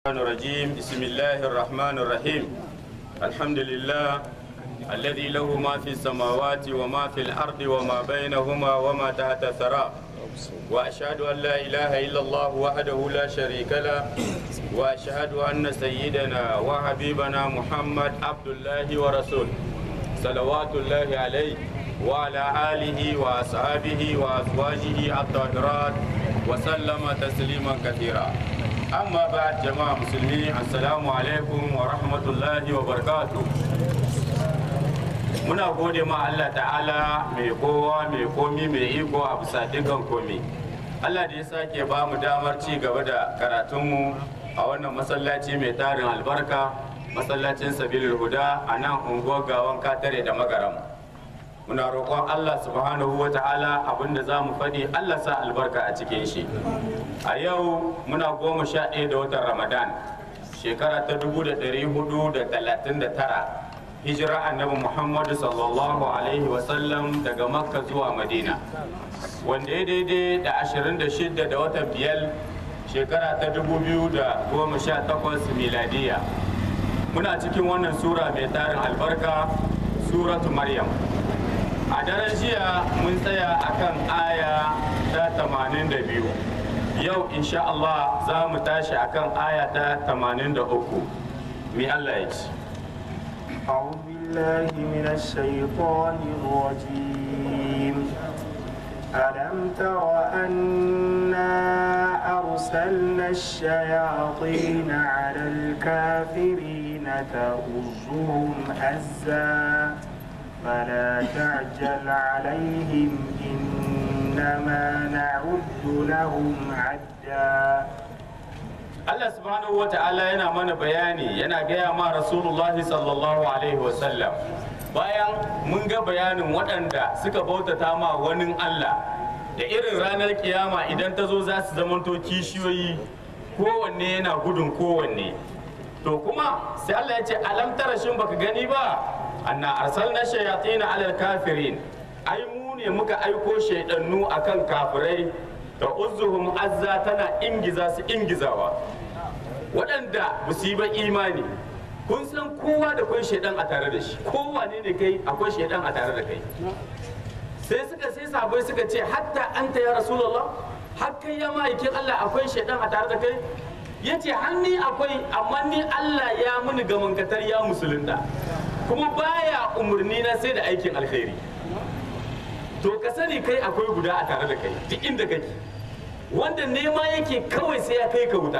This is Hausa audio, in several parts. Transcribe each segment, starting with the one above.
الرحمن الرجيم بسم الله الرحمن الرحيم الحمد لله الذي له ما في السماوات وما في الأرض وما بينهما وما تحت الثرى وأشهد أن لا إله إلا الله وحده لا شريك له وأشهد أن سيدنا وحبيبنا محمد عبد الله ورسوله صلوات الله عليه وعلى آله وأصحابه وأزواجه الطاهرات وسلم تسليما كثيرا أما بعد جماعة مسلمين السلام عليكم ورحمة الله وبركاته muna gode ma Allah ta'ala mai kowa mai komi mai iko a bisa dukkan komi Allah da ya sake ba mu damar ci gaba da karatunmu a wannan masallaci mai tarin albarka masallacin sabilul huda a nan unguwar gawan katare da magaram muna roƙon Allah subhanahu wa ta'ala abinda za mu faɗi Allah sa albarka a cikin shi a yau muna goma sha ɗaya da watan ramadan shekara ta dubu da ɗari hudu da talatin da tara hijira annabi muhammadu sallallahu alaihi wasallam daga makka zuwa madina wanda ya daidai da 26 da watan biyar shekara ta 2018 miladiya muna cikin wannan sura mai tarin albarka suratu maryam a daren jiya mun tsaya akan aya ta 82 yau insha Allah za mu tashi akan aya ta 83 mi Allah ya ce أعوذ بالله من الشيطان الرجيم ألم تر أنا أرسلنا الشياطين على الكافرين تؤزهم أزا فلا تعجل عليهم إنما نعد لهم عدا Allah subhanahu wa ta'ala yana mana bayani yana gaya ma Rasulullahi sallallahu alaihi wasallam bayan mun ga bayanin waɗanda suka bautata ma wani Allah da irin ranar kiyama idan ta zo za su zamanto kishiyoyi kowanne yana gudun kowanne to kuma sai Allah ya ce alam tara shin baka gani ba anna arsalna shayatin alal kafirin ai mu ne muka aiko shaidannu akan kafirai da uzuhum azza tana ingiza su ingizawa waɗanda ba su yi ba imani kun san kowa da kwai shaidan a tare da shi kowa ne ne kai akwai shaidan a tare da kai sai suka sai sabai suka ce hatta anta ya rasulullah har kai ya ma'aikin Allah akwai shaidan a tare da kai ya ce hanni akwai amma ni Allah ya muni gamankatar ya musulunta kuma baya umarni na sai da aikin alkhairi to ka sani kai akwai guda a tare da kai duk inda kake wanda nema yake kawai sai ya kai ka wuta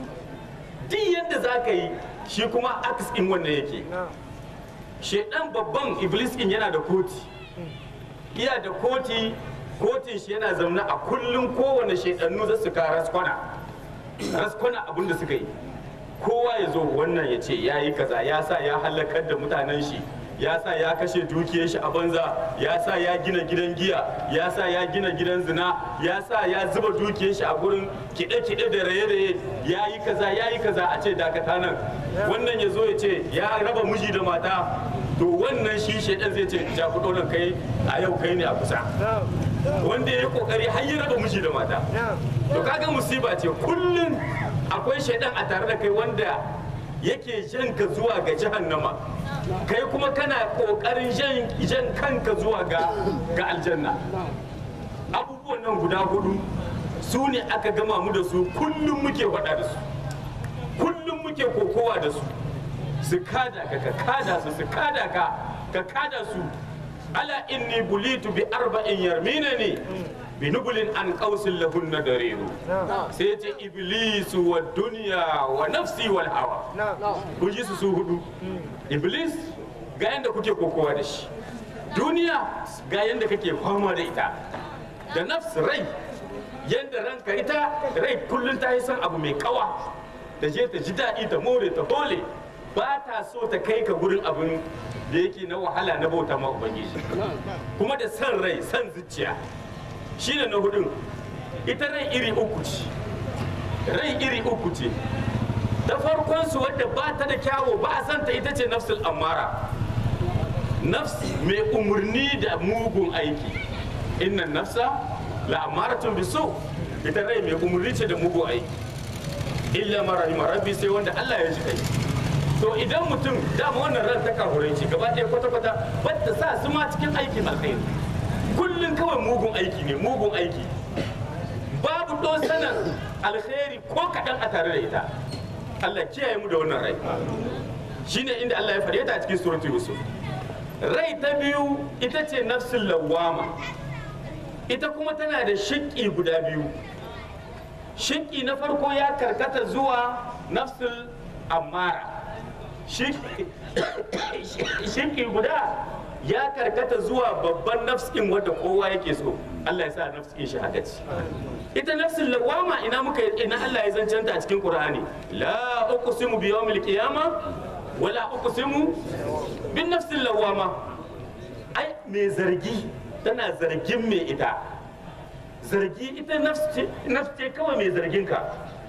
duk yadda za ka yi shi kuma aks in wannan yake shedan babban iblis in yana da koti iya da koti kotin shi yana zaune a kullum kowane shedannu za su ka raskwana raskwana abin da suka yi kowa ya zo wannan ya ce ya yi kaza ya sa ya halakar da mutanen shi ya sa ya kashe dukiyar shi a banza ya sa ya gina gidan giya ya sa ya gina gidan zina ya sa ya zuba dukiyar shi a gurin kiɗe-kiɗe da raye-raye ya yi kaza ya yi kaza a ce dakata nan wannan ya zo ya ce ya raba miji da mata to wannan shi shaidan zai ce ja ku nan kai a yau kai ne a kusa wanda ya yi kokari har ya raba miji da mata to kaga musiba ce kullum akwai shaidan a tare da kai wanda yake jan ka zuwa ga jahannama kai kuma kana kokarin jan kanka zuwa ga ga aljanna abubuwan nan guda hudu su ne aka gama mu da su kullum muke faɗa da su kullum muke kokowa da su su kada ka ka kada su su kada ka ka kada su ala inni bulitu bi arba'in yarminani bi nubulin an qausin lahun dariru sai ce iblisu wa duniya wa nafsi wal hawa kun ji su su hudu iblis ga yanda kuke kokowa da shi duniya ga yanda kake fama da ita da nafs rai yanda ranka ita rai kullum ta yi son abu mai kawa ta je ta ji daɗi ta more ta hole ba ta so ta kai ka gurin abin da yake na wahala na bauta ma ubangiji kuma da san rai san zuciya shine na hudun ita rai iri uku ce rai iri uku ce ta farkon su wadda ba ta da kyawo ba a santa ita ce nafsul ammara nafs mai umarni da mugun aiki innan nafsa la amaratun biso ita rai mai umarni ce da mugun aiki illa ma rahima rabbi sai wanda Allah ya ji kai to idan mutum dama wannan ran ta kafuranci gaba ɗaya kwata-kwata wadda sa su ma cikin aikin alkhairi kullum kawai mugun aiki ne mugun aiki babu dosanan alkhairi ko kaɗan a tare da ita Allah kiyaye mu da wannan rai shine inda Allah ya faɗe ta a cikin suratul yusuf rai ta biyu ita ce nafsul lawwama ita kuma tana da shiƙi guda biyu shiƙi na farko ya karkata zuwa nafsul ammara shiƙi guda ya karkata zuwa babban nafsin wadda kowa yake so Allah ya sa nafsin shi haka ce ita nafsin lawama ina muka ina Allah ya zancanta a cikin Qur'ani la uqsimu bi yawmil qiyama wala uqsimu bin nafsin lawama ai me zargi tana zargin me ita zargi ita nafsi nafsi kawai mai zargin ka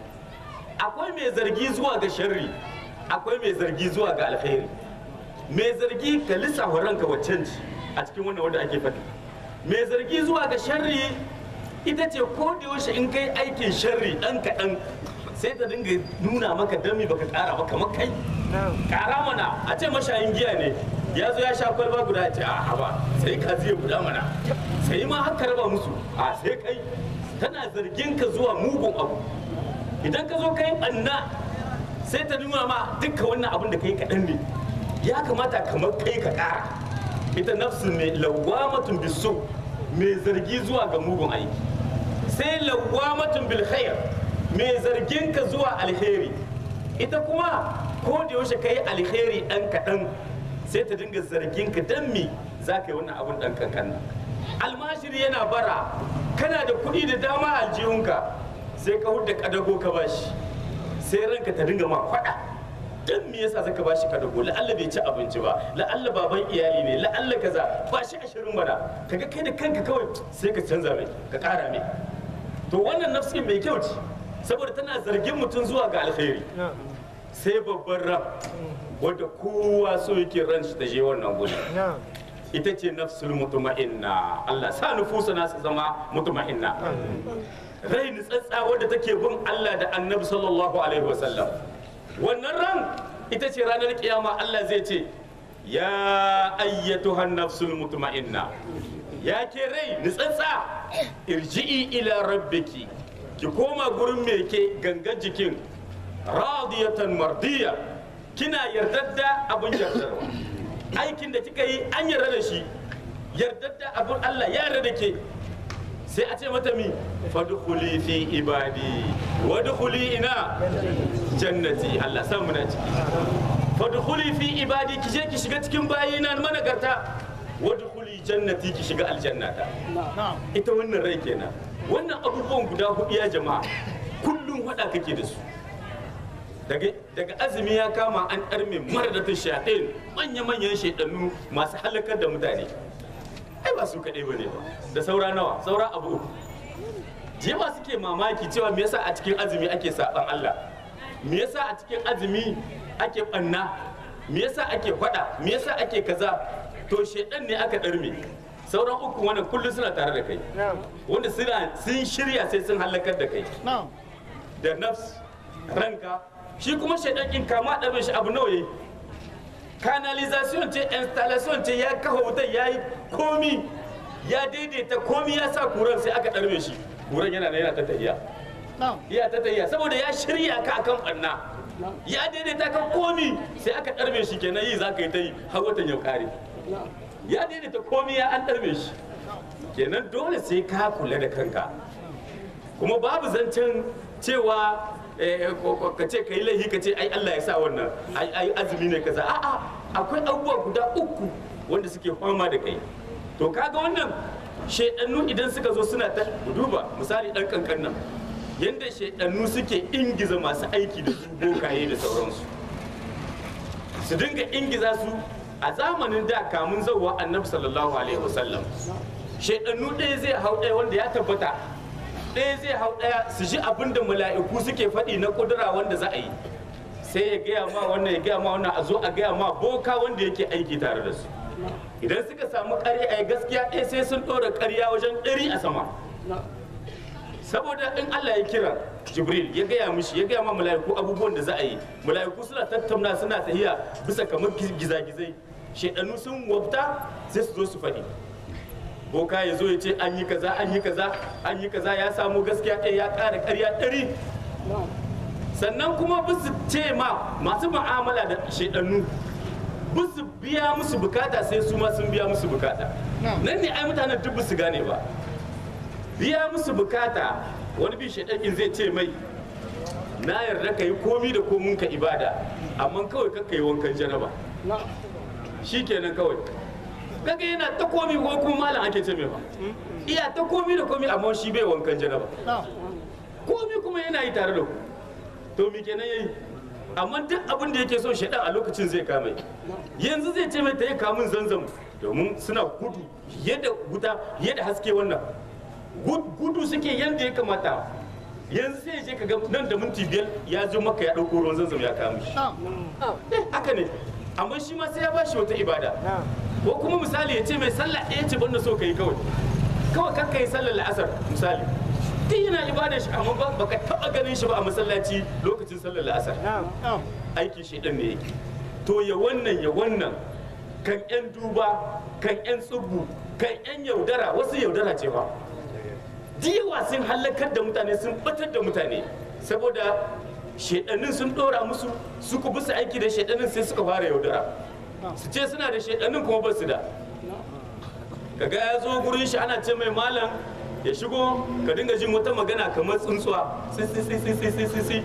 akwai mai zargi zuwa ga sharri akwai mai zargi zuwa ga alkhairi mai zargi ka lissafa ranka waccan ci a cikin wannan wanda ake faɗi mai zargi zuwa ga sharri ita ce ko da yaushe in kai aikin sharri ɗan kaɗan sai ta dinga nuna maka dami baka ƙara ba kamar kai ƙara mana a ce mashayin giya ne ya zo ya sha kwalba guda ce a haba sai ka zai guda mana sai ma haka raba musu a sai kai tana zargin ka zuwa mugun abu idan ka zo kai ɓanna sai ta nuna ma dukkan wannan abin da kai kaɗan ne ya kamata kamar kai ka ƙara ita nafsu ne lawamatun bisu mai zargi zuwa ga mugun aiki sai lawamatun bil khair mai zargin ka zuwa alheri ita kuma ko da yaushe kai alheri ɗan kaɗan sai ta dinga zargin ka dan me za ka yi wannan abin ɗan kankan almashiri yana bara kana da kuɗi da dama a aljihunka sai ka hudda kadago ka bashi sai ranka ta dinga ma faɗa dan me yasa zaka bashi kadago la'alla bai ci abinci ba la'alla baban iyali ne la'alla kaza ba shi ashirin mana kaga kai da kanka kawai sai ka canza mai ka ƙara mai to wannan nafsin mai kyau ce saboda tana zargin mutum zuwa ga alkhairi sai babban ran wadda kowa so yake ran shi ta je wannan guri ita ce nafsul mutuma'inna Allah sa nufusa na su zama mutuma'inna rai nutsatsa wadda take bin Allah da annabi sallallahu alaihi wasallam wannan ran ita ce ranar kiyama Allah zai ce ya ayyatuhan nafsul mutuma'inna ya ke rai nutsatsa irji'i ila rabbiki ki koma gurin me ke gangan jikin radiyatan mardiya kina yardadda abun yardarwa aikin da kika yi an yarda da shi yardadda abun Allah ya yarda da ke sai a ce mata mi fadkhuli fi ibadi wadkhuli ina jannati Allah san muna ciki fadkhuli fi ibadi ki je ki shiga cikin bayina managarta wadkhuli jannati ki shiga aljannata ita wannan rai kenan wannan abubuwan guda hudu ya jama'a kullum hada kake da su daga azumi ya kama an ɗarme maradatun shaɗin manya-manyan shaidannu masu halakar da mutane ai ba su kaɗai ba ne ba da saura nawa saura abu uku jewa suke mamaki cewa me yasa a cikin azumi ake saɓan Allah me yasa a cikin azumi ake ɓanna me yasa ake faɗa me yasa ake kaza to shaidan ne aka ɗarme sauran uku wannan kullum suna tare da kai wanda suna sun shirya sai sun halakar da kai da nafs ranka shi kuma shaidan in kama ɗabe shi abu nawa yayi canalization ce installation ce ya kafa wutar ya yi komi ya daidaita komi ya sa kuran sai aka ɗarbe shi kuran yana da yana ta tahiya ya ta tahiya saboda ya shirya ka akan ɓanna ya daidaita kan komi sai aka ɗarbe shi kenan yi za ka yi ta yi har watan ya kare ya daidaita komi ya an ɗarbe shi kenan dole sai ka kula da kanka kuma babu zancen cewa ka ce ka yi laihi ka ce ai Allah ya sa wannan ai azumi ne kaza a'a akwai abubuwa guda uku wanda suke fama da kai to kaga wannan shaidannu idan suka zo suna ta duba misali dan kankan nan yanda shaidannu suke ingiza masu aiki da su bokaye da sauransu su dinga ingiza su a zamanin da kamun zauwa annabi sallallahu alaihi wasallam shaidannu ɗaya zai hau ɗaya wanda ya tabbata ɗaya zai hau ɗaya su ji abin da mala'iku suke faɗi na ƙudura wanda za a yi sai ya gaya ma wannan ya gaya ma wannan a zo a gaya ma boka wanda yake aiki tare da su idan suka samu ƙarya a gaskiya ɗaya sai sun ɗora ƙarya wajen ɗari a sama saboda in Allah ya kira jibril ya gaya mishi ya gaya ma mala'iku abubuwan da za a yi mala'iku suna tattauna suna tahiya bisa kamar gizagizai shaidanu sun wabta sai su zo su faɗi boka ya zo ya ce an yi kaza an yi kaza an yi kaza ya samu gaskiya ɗaya ya ƙara ƙarya ɗari sannan kuma bisu ce ma masu mu'amala da shaidannu bisu biya musu bukata sai su ma sun biya musu bukata nan ne ai mutanen duk su gane ba biya musu bukata wani bi shaidanin zai ce mai na yarda ka yi komi da komin ka ibada amma kawai kakka yi wankan janaba shi kenan kawai kaga yana ta komi ko kuma malam ake ce mai ba iya ta komi da komi amma shi bai wankan janaba komi kuma yana yi tare da ku to mi kenan yayi amma duk abin da yake so shaidan a lokacin zai kame yanzu zai ce mai ta yi kamun zanzam domin suna gudu yadda wuta yadda haske wannan gudu suke yadda ya kamata yanzu sai je ka ga nan da minti biyar ya zo maka ya ɗauko ruwan zanzam ya kama shi haka ne amma shi ma sai ya bashi wata ibada ko kuma misali ya ce mai sallah ɗaya ce banda so ka yi kawai kawai kakka yi sallar la'asar misali duk yana ibada shi amma ba baka taba ganin shi ba a masallaci lokacin sallar la'asar aikin shi ɗan ne yake to ya wannan ya wannan kan yan duba kan yan tsubu kan yan yaudara wasu yaudara ce ba diyawa sun halakar da mutane sun batar da mutane saboda shedannin sun dora musu suka bisa aiki da shedannin sai suka fara yaudara su ce suna da shedannin kuma ba su da kaga ya zo gurin shi ana ce mai malam ya shigo ka dinga jin wata magana kamar tsuntsuwa si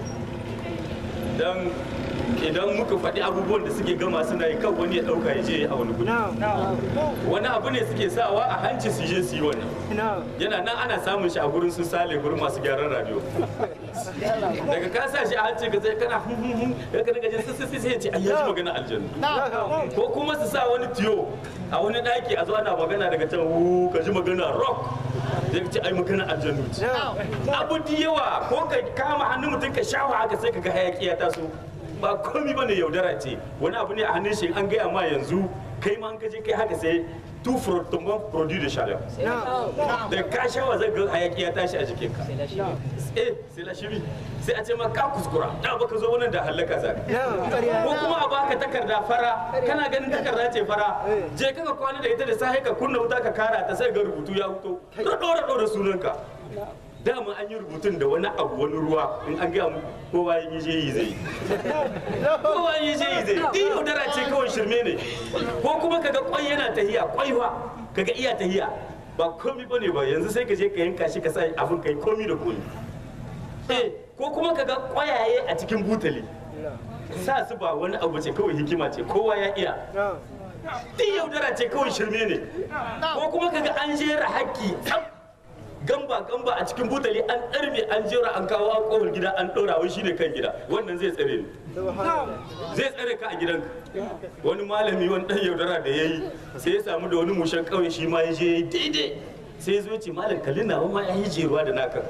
dan idan muka faɗi abubuwan da suke gama suna yi kan wani ya ɗauka ya je a wani guri wani abu ne suke sawa a hanci su je su yi wannan yana nan ana samun shi a gurin su sale gurin masu gyaran radio daga ka sa shi a hanci ka sai kana hun hun hun ya ka daga jin sissi sai ya ce ai yaji magana aljanna ko kuma su sa wani tiyo a wani daki a zo ana magana daga can wu ka ji magana rock zai ce ai magana aljannu ce abu da yawa ko ka kama hannun mutum ka shawa haka sai ka ga hayaki ya taso ba komi bane yaudara ce wani abu ne a hannun shi an gaya ma yanzu kai ma an kaje kai haka sai tu frotomon produit de chaleur da ka shawa zai ga hayaki ya tashi a jikinka eh sai la shiri sai a ce ma ka kuskura da baka zo wannan da halaka za ko kuma a baka takarda fara kana ganin takarda ce fara je ka ka kwana da ita da sai ka kunna wuta ka kara ta sai ga rubutu ya fito ka dora dora sunanka dama an yi rubutun da wani abu wani ruwa in an gaya mu kowa yi je yi zai kowa yi je yi zai duk yaudara ce kawai shirme ne ko kuma kaga kwai yana tahiya kwai fa kaga iya tahiya ba komi bane ba yanzu sai ka je ka yanka shi ka sa abin kai komi da komi eh ko kuma kaga kwayaye a cikin butali sa su ba wani abu ce kawai hikima ce kowa ya iya duk yaudara ce kawai shirme ne ko kuma kaga an jera haƙƙi gamba gamba a cikin butali an ɗarbe an jera an kawo a kofar gida an ɗora wai shine kan gida wannan zai tsare ni zai tsare ka a gidanka wani malami wani ɗan yaudara da ya yi sai ya samu da wani mushen ƙauye shi ma ya je ya yi daidai sai ya zo ce malam kalli na ma ya yi jeruwa da naka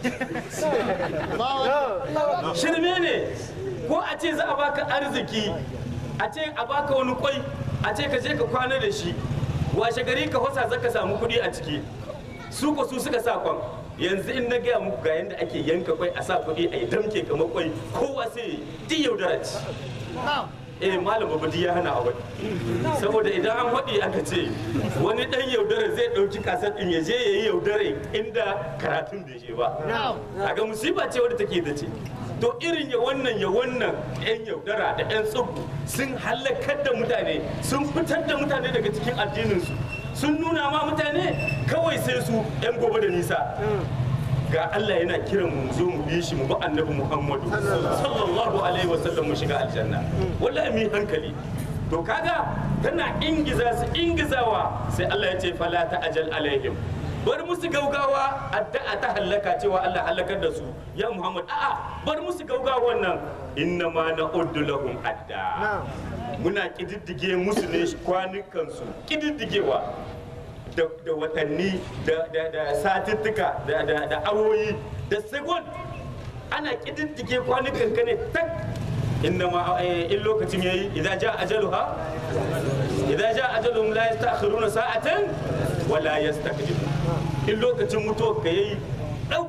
shirme ne ko a ce za a baka arziki a ce a baka wani kwai a ce ka je ka kwana da shi washe gari ka hosa zaka samu kuɗi a ciki su ko su suka sa kwan yanzu in na gaya muku ga yadda ake yanka kwai a sa kuɗi a yi damke kamar kwai kowa sai di yaudara ci eh malam babadi ya hana a wani saboda idan an haɗi aka ce wani ɗan yaudara zai ɗauki kasar ɗin ya je ya yi yaudare inda karatun bai je ba a ga musiba ce wadda take da ce to irin ya wannan ya wannan yan yaudara da yan tsubu sun halakar da mutane sun fitar da mutane daga cikin addininsu sun nuna ma mutane kawai sai su yan gobe da nisa ga Allah yana kiran mu zo mu bi shi mu bi annabi Muhammadu sallallahu alaihi wasallam mu shiga aljanna wallahi mu hankali to kaga tana ingiza su ingizawa sai Allah ya ce fala ta'jal alaihim bar musu gaugawa addu'a ta hallaka cewa Allah halakar da su ya Muhammad a'a bar musu gaugawa wannan inna ma na'uddu lahum adda muna kididdige musu ne kwanukan su kididdigewa da watanni da satuttuka da awoyi da segon ana kididdige kwanukan ka ne tak inna ma in lokacin yayi idan ja ajaluha idan ja ajaluhum la yastakhiruna sa'atan wa la yastaqdimu in lokacin mutuwar ka yayi dago ɗaya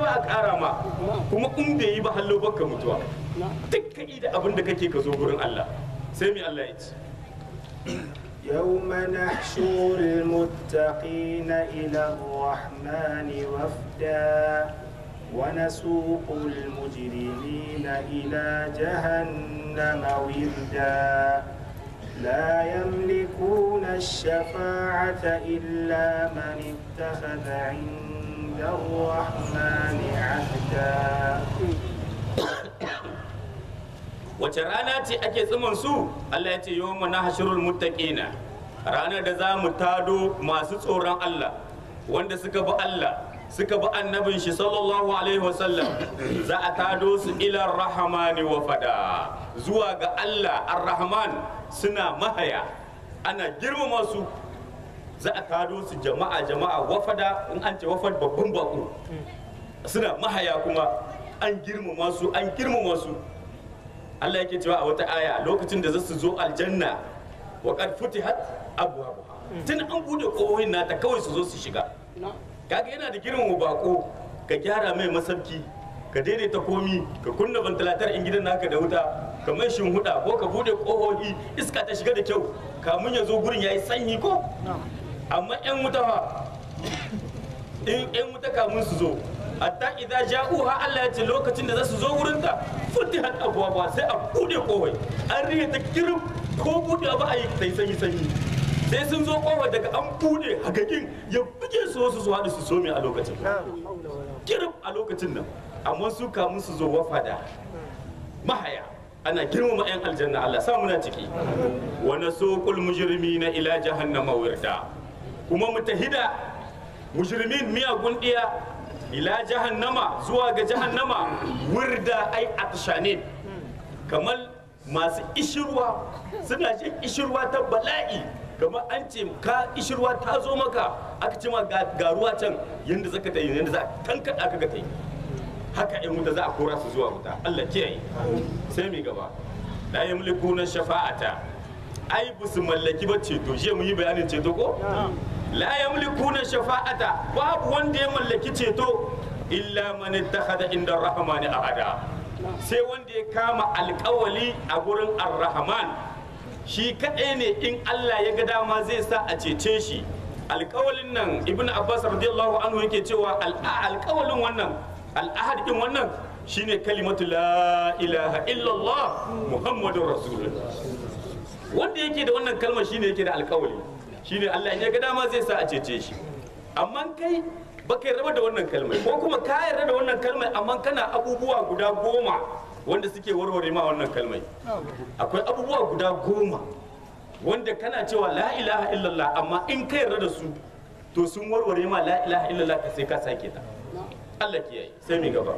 ba a ƙara ma kuma in bai yi ba hallo baka mutuwa duk ka da abin da kake ka zo gurin Allah sai mai Allah ya ce يوم نحشر المتقين إلى الرحمن وفدا ونسوق المجرمين إلى جهنم وردا لا يملكون الشفاعة إلا من اتخذ عند الرحمن عهدا wace rana ce ake tsimin su Allah ya ce yawma nahshurul muttaqina ranar da za mu tado masu tsoron Allah wanda suka bi Allah suka bi annabin shi sallallahu alaihi wasallam za a tado su ila rahmani wa fada zuwa ga Allah ar-rahman suna mahaya ana girmama su za a tado su jama'a jama'a wafada in an ce wafad babban bako suna mahaya kuma an girmama su an girmama su Allah yake cewa a wata aya lokacin da za su zo aljanna wa qad futihat abwabuha tun an bude kohohin nata kawai su zo su shiga kaga yana da girmama bako ka gyara mai masabki ka daidaita komi ka kunna ventilator in gidan naka da wuta ka mai huda ko ka bude kohohi iska ta shiga da kyau kamun ya zo gurin yayi sanyi ko amma yan wuta fa in yan wuta kamun su zo hatta idan ja'uha Allah ya ce lokacin da za su zo wurin ta futihat abwaba sai a bude kohoi an riya ta kirim ko bude ba a yi sai sanyi sanyi sai sun zo kofar daga an bude hagakin ya buge su wasu su haɗu su some a lokacin kirim a lokacin nan amma su kamun su zo wafada mahaya ana girmama 'yan aljanna Allah sa muna ciki wa nasuqul mujrimina ila jahannama wirda kuma mutahida mujrimin miyagun diya ila jahannama zuwa ga jahannama wirda ai atshanin kamar masu ishirwa suna jin ishirwa ta bala'i kamar an ce ka ishirwa ta zo maka aka ce ma ga ga ruwa can yanda zaka ta yi yanda za a tankada ka ga ta yi haka yan wuta za a kora su zuwa wuta Allah kiyaye sai mai gaba la yamlikuna shafa'ata ai ba su mallaki ba ceto shi mun yi bayanin ceto ko la yamlikuna shafa'ata babu wanda ya mallaki ceto illa man ittakhadha inda rahmani ahada sai wanda ya kama alkawali a gurin ar-rahman shi kadai ne in Allah ya ga dama zai sa a cece shi alkawalin nan ibn abbas radiyallahu anhu yake cewa alkawalin wannan al'ahad din wannan shine kalimatu la ilaha illallah muhammadur rasulullah wanda yake da wannan kalmar shine yake da alkawali shine Allah ya ga dama zai sa a cece shi amma kai baka yarda da wannan kalmar ko kuma ka yarda da wannan kalmar amma kana abubuwa guda goma wanda suke warware ma wannan kalmar akwai abubuwa guda goma wanda kana cewa la ilaha illallah amma in ka yarda da su to sun warware ma la ilaha illallah ka sai ka sake ta Allah kiyaye sai mi gaba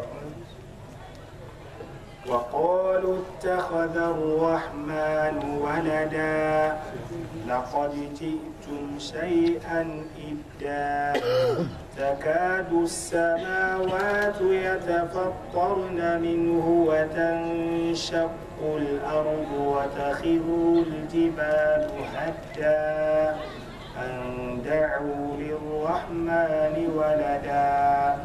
وقالوا اتخذ الرحمن ولدا لقد جئتم شيئا إدا تكاد السماوات يتفطرن منه وتنشق الأرض وتخر الجبال هدا أن دعوا للرحمن ولدا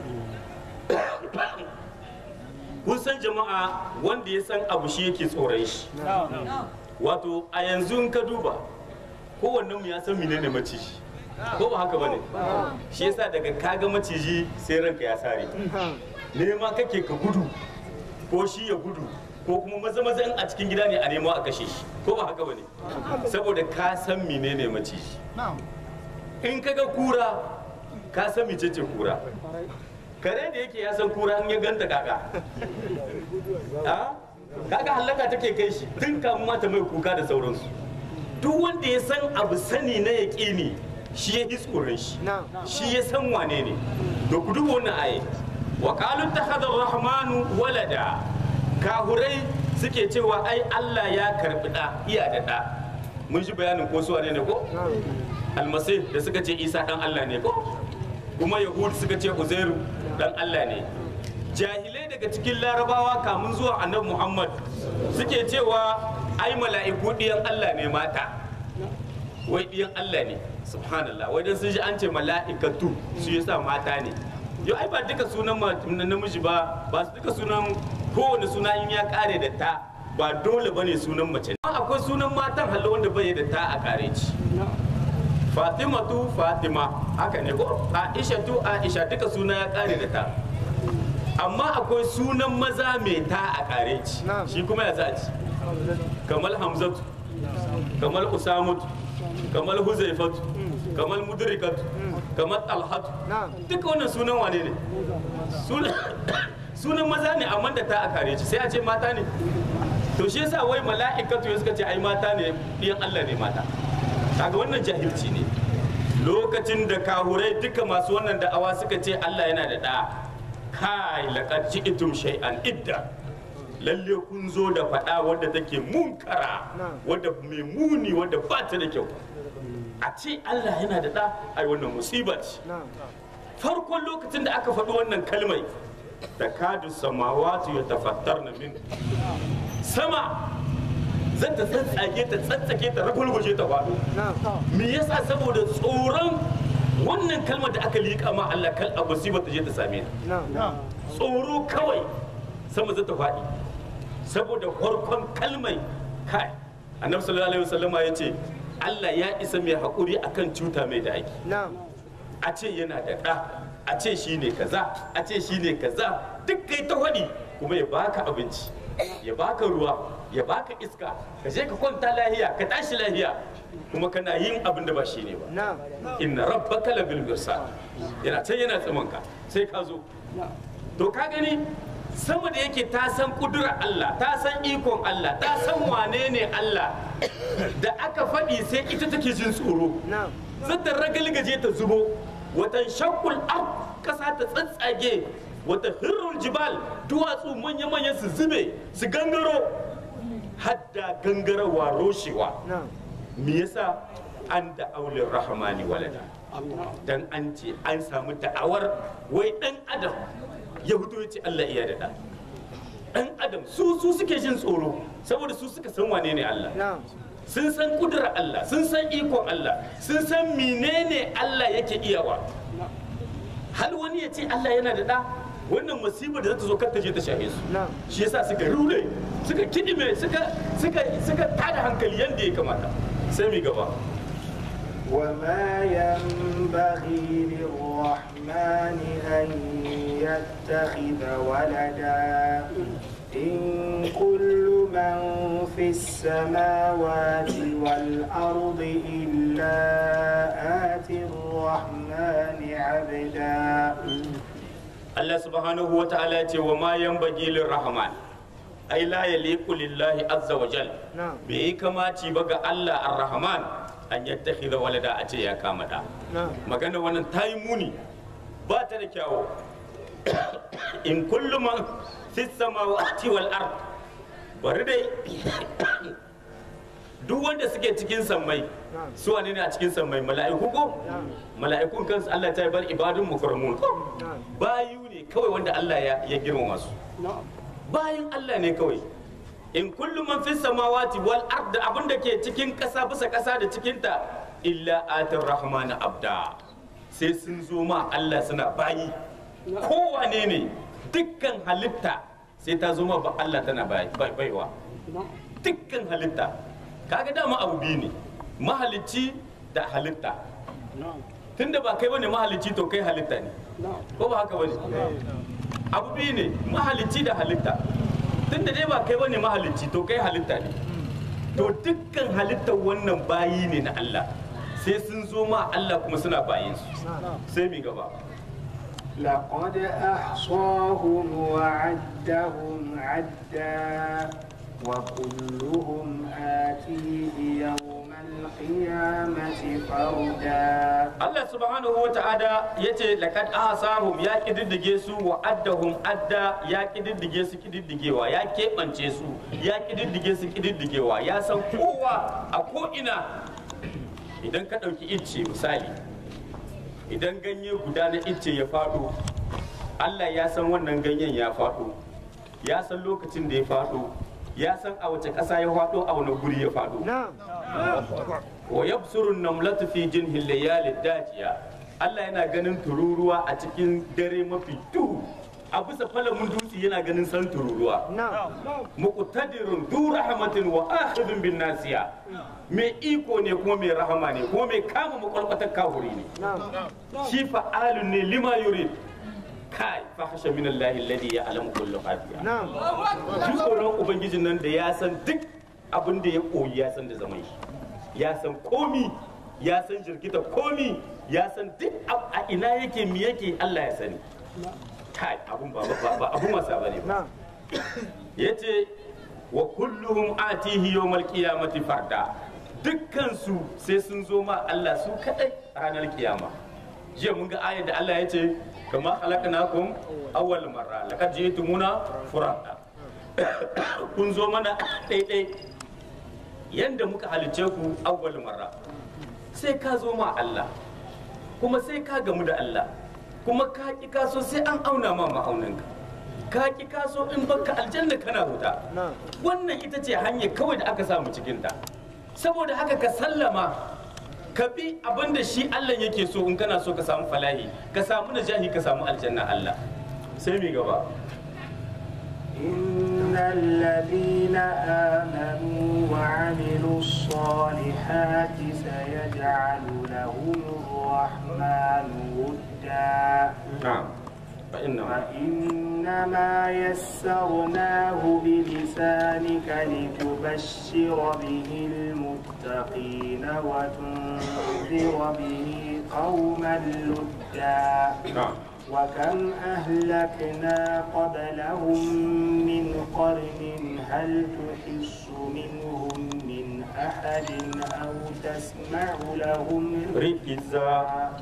kun san jama'a wanda ya san abu shi yake tsoron shi wato a yanzu in ka duba kowanne mu ya san menene maciji ko ba haka bane shi yasa daga kaga maciji sai ranka ya sare nema kake ka gudu ko shi ya gudu ko kuma maza maza in a cikin gida ne a nemo a kashe shi ko ba haka bane saboda ka san menene maciji in kaga kura ka san mecece kura kare da yake ya san kura in ya ganta kaka a kaga hallaka take kai shi tun kamun mata mai kuka da sauransu duk wanda ya san abu sani na yaƙini shi ya tsoron shi shi ya san wane ne da ku duba wannan aye wa qalu takhadha rahmanu walada kahurai suke cewa ai Allah ya karbi da iya da da mun ji bayanin ko su wane ne ko almasih da suka ce Isa dan Allah ne ko kuma yahud suka ce uzairu dan Allah ne jahilai daga cikin larabawa kamun zuwa annabi muhammad suke cewa ai mala'iku ɗiyan Allah ne mata wai ɗiyan Allah ne subhanallah wai dan sun ji an ce mala'ikatu su yasa mata ne yau ai ba duka sunan ma- namiji ba ba su duka sunan kowane suna in ya kare da ta ba dole bane sunan mace amma akwai sunan matan hallo wanda bai da ta a kare ci fatimatu fatima haka ne ko aishatu aisha duka suna ya kare da ta amma akwai sunan maza mai ta a kare ci Na'am. shi kuma ya za ci kamar hamzatu kamar usamatu kamar huzaifatu kamar mudrikatu kamar talhatu Na'am. duka wannan sunan wane ne sunan sunan maza ne amma da ta a kare ci sai a ce mata ne to shi yasa wai mala'ikatu ya suka ce ai mata ne ɗiyan Allah ne mata kaga wannan jahilci ne lokacin da kahurai duka masu wannan da'awa suka ce Allah yana da ɗa kai laqad ji'tum shay'an idda lalle kun zo da faɗa wadda take munkara wadda mai muni wadda ba ta da kyau a ce Allah yana da ɗa ai wannan musiba ce na'am farkon lokacin da aka faɗi wannan kalmai da kadu samawatu ya tafattar na min sama zan ta tsatsage ta tsatsake ta ragulguje ta faɗo na'am me yasa saboda tsoron wannan kalmar da aka liƙa ma Allah kal abu ba ta je ta same ni na'am tsoro kawai sama zai ta faɗi saboda farkon kalmai kai annabi sallallahu alaihi wasallama ya ce Allah ya isa mai haƙuri akan cuta mai da ake na'am a ce yana da ɗa a ce shi ne kaza a ce shi ne kaza duk kai ta waɗi kuma ya baka abinci ya baka ruwa ya baka iska ka je ka kwanta lahiya ka tashi lahiya kuma kana yin abin da ba shi ne ba na'am inna rabbaka labil mirsad yana can yana tsimanka sai ka zo to ka gani sama da yake ta san kudura Allah ta san ikon Allah ta san wane ne Allah da aka faɗi sai ita take jin tsoro na'am zata ragalgaje ta zubo watan shakul ar kasa ta tsatsage wata hirrul jibal duwatsu manya-manya su zube su gangaro hadda gangarawa roshewa na'am me yasa an da aulin rahmani walada dan an ce an samu da'awar wai dan adam ya fito ya ce Allah iya da ɗa. dan adam su su suke jin tsoro saboda su suka san wane ne Allah na'am sun san kudura Allah sun san ikon Allah sun san menene Allah yake iyawa hal wani ya ce Allah yana da ɗa wannan musibar da za ta zo kar ta je ta shahe su na'am shi yasa suka rure suka kidime suka suka suka tada hankali yanda ya kamata sai mu gaba وما ينبغي للرحمن أن يتخذ ولدا إن كل من في السماوات والأرض إلا آتي الرحمن عبدا Allah subhanahu wa ta'ala ya ce wa ma yanbaghi lirrahman ai la yaliqu lillahi azza wa jal na'am bai yi kamaci ba ga Allah ar-rahman an yattakhidha walada a ce ya kama da na'am magana wannan ta yi muni ba ta da kyawu in kullu man fi samawati wal ard bari dai duk wanda suke cikin sammai su wane ne a cikin sammai mala'iku ko mala'ikun kansu Allah ta yi bar ibadun mukarramun ko na'am bayu ne kawai wanda Allah ya ya girmama su bayan Allah ne kawai in kullu man fi samawati wal ard abin da ke cikin kasa bisa kasa da cikin ta illa atir rahmana abda sai sun zo ma Allah suna bayi kowane ne dukkan halitta sai ta zo ma ba Allah tana bai- bai- baiwa dukkan halitta kaga dama abu biyu ne mahalicci da halitta tunda ba kai bane mahalicci to kai halitta ne ko ba haka bane abu biyu ne mahalicci da halitta tunda dai ba kai bane mahalicci to kai halitta ne to dukkan halittar wannan bayi ne na Allah sai sun zo ma Allah kuma suna bayin su sai mi gaba لقد أحصاهم وعدهم عدا وكلهم آتيه يوم القيامة فردا Allah subhanahu wa ta'ala ya ce laqad ahsahum ya kididdige su wa addahum adda ya kididdige su kididdigewa ya keɓance su ya kididdige su kididdigewa ya san kowa a ko ina idan ka ɗauki icce misali idan ganye guda na icce ya faɗo Allah ya san wannan ganyen ya faɗo ya san lokacin da ya faɗo ya san a wace ƙasa ya faɗo a wani guri ya faɗo na'am wa yabsuru namlatu fi jinhi layali dajiya Allah yana ganin tururuwa a cikin dare mafi duhu a bisa falamin dutse yana ganin san tururuwa muqtadirun du rahmatin wa akhidun bin nasiya mai iko ne kuma mai rahama ne kuma mai kama makwalkwatar kafuri ne shi fa'alun ne lima yurid kai fa hasha min Allah alladhi ya'lamu kullu khafiya ji tsoron ubangijin nan da ya san duk abin da ya koyi ya san da zaman shi ya san komi ya san jirgita komi ya san duk a ina yake mi yake Allah ya sani kai abun ba ba ba abun wasa bane ba yace wa kulluhum atihi yawmal qiyamati farda dukkan su sai sun zo ma Allah su kadai ranar kiyama jiya mun ga ayar da Allah ya ce kama khalaqnakum awwal marra laqad ji'tumuna furada kun zo mana daidai yanda muka halice ku awwal marra sai ka zo ma Allah kuma sai ka gamu da Allah kuma ka ki kaso sai an auna ma ma'auninka ka ki kaso in baka aljanna kana huta wannan ita ce hanyar kawai da aka samu cikin ta saboda haka ka sallama ka bi abin da shi Allah yake so in kana so ka samu falahi ka samu najahi ka samu aljanna Allah sai mi gaba إن الذين آمنوا وعملوا الصالحات سيجعل لهم الرحمن ودا na'am fa inna فإنما يسرناه بلسانك لتبشر به المتقين وتنذر به قوما لدا na'am وكم أهلكنا قبلهم من قرن هل تحس منهم من أحد أو تسمع لهم rikiza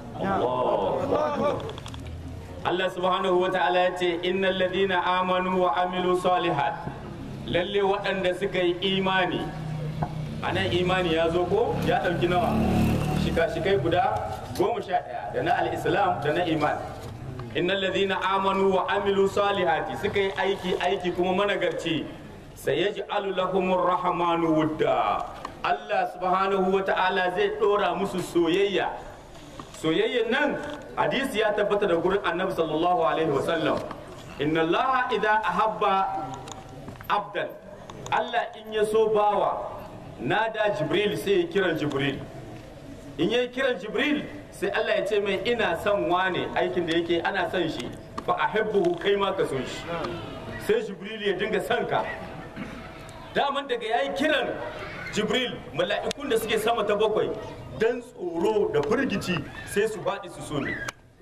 Allah Allah subhanahu wa ta'ala ya ce innal ladina amanu wa amilu salihat lalle waɗanda suka yi imani a nan imani ya zo ko ya ɗauki nawa shika-shikai guda goma sha ɗaya da na al'islam da na iman innal ladina amanu wa amilu salihati suka yi aiki aiki kuma managarci sayaj'alu lahumur rahmanu wudda Allah subhanahu wa ta'ala zai ɗora musu soyayya soyayyan nan hadisi ya tabbata da gurin annabi sallallahu alaihi wasallam inna allaha idza ahabba abdan Allah in ya so bawa nada jibril sai ya kiran jibril in ya kiran jibril sai Allah ya ce mai ina son wane aikin da yake ana son shi fa ahibbuhu kai ma ka so shi sai jibril ya dinga son ka daman daga yayi kiran jibril mala'ikun da suke sama ta bakwai dan tsoro da firgici sai su faɗi su so ne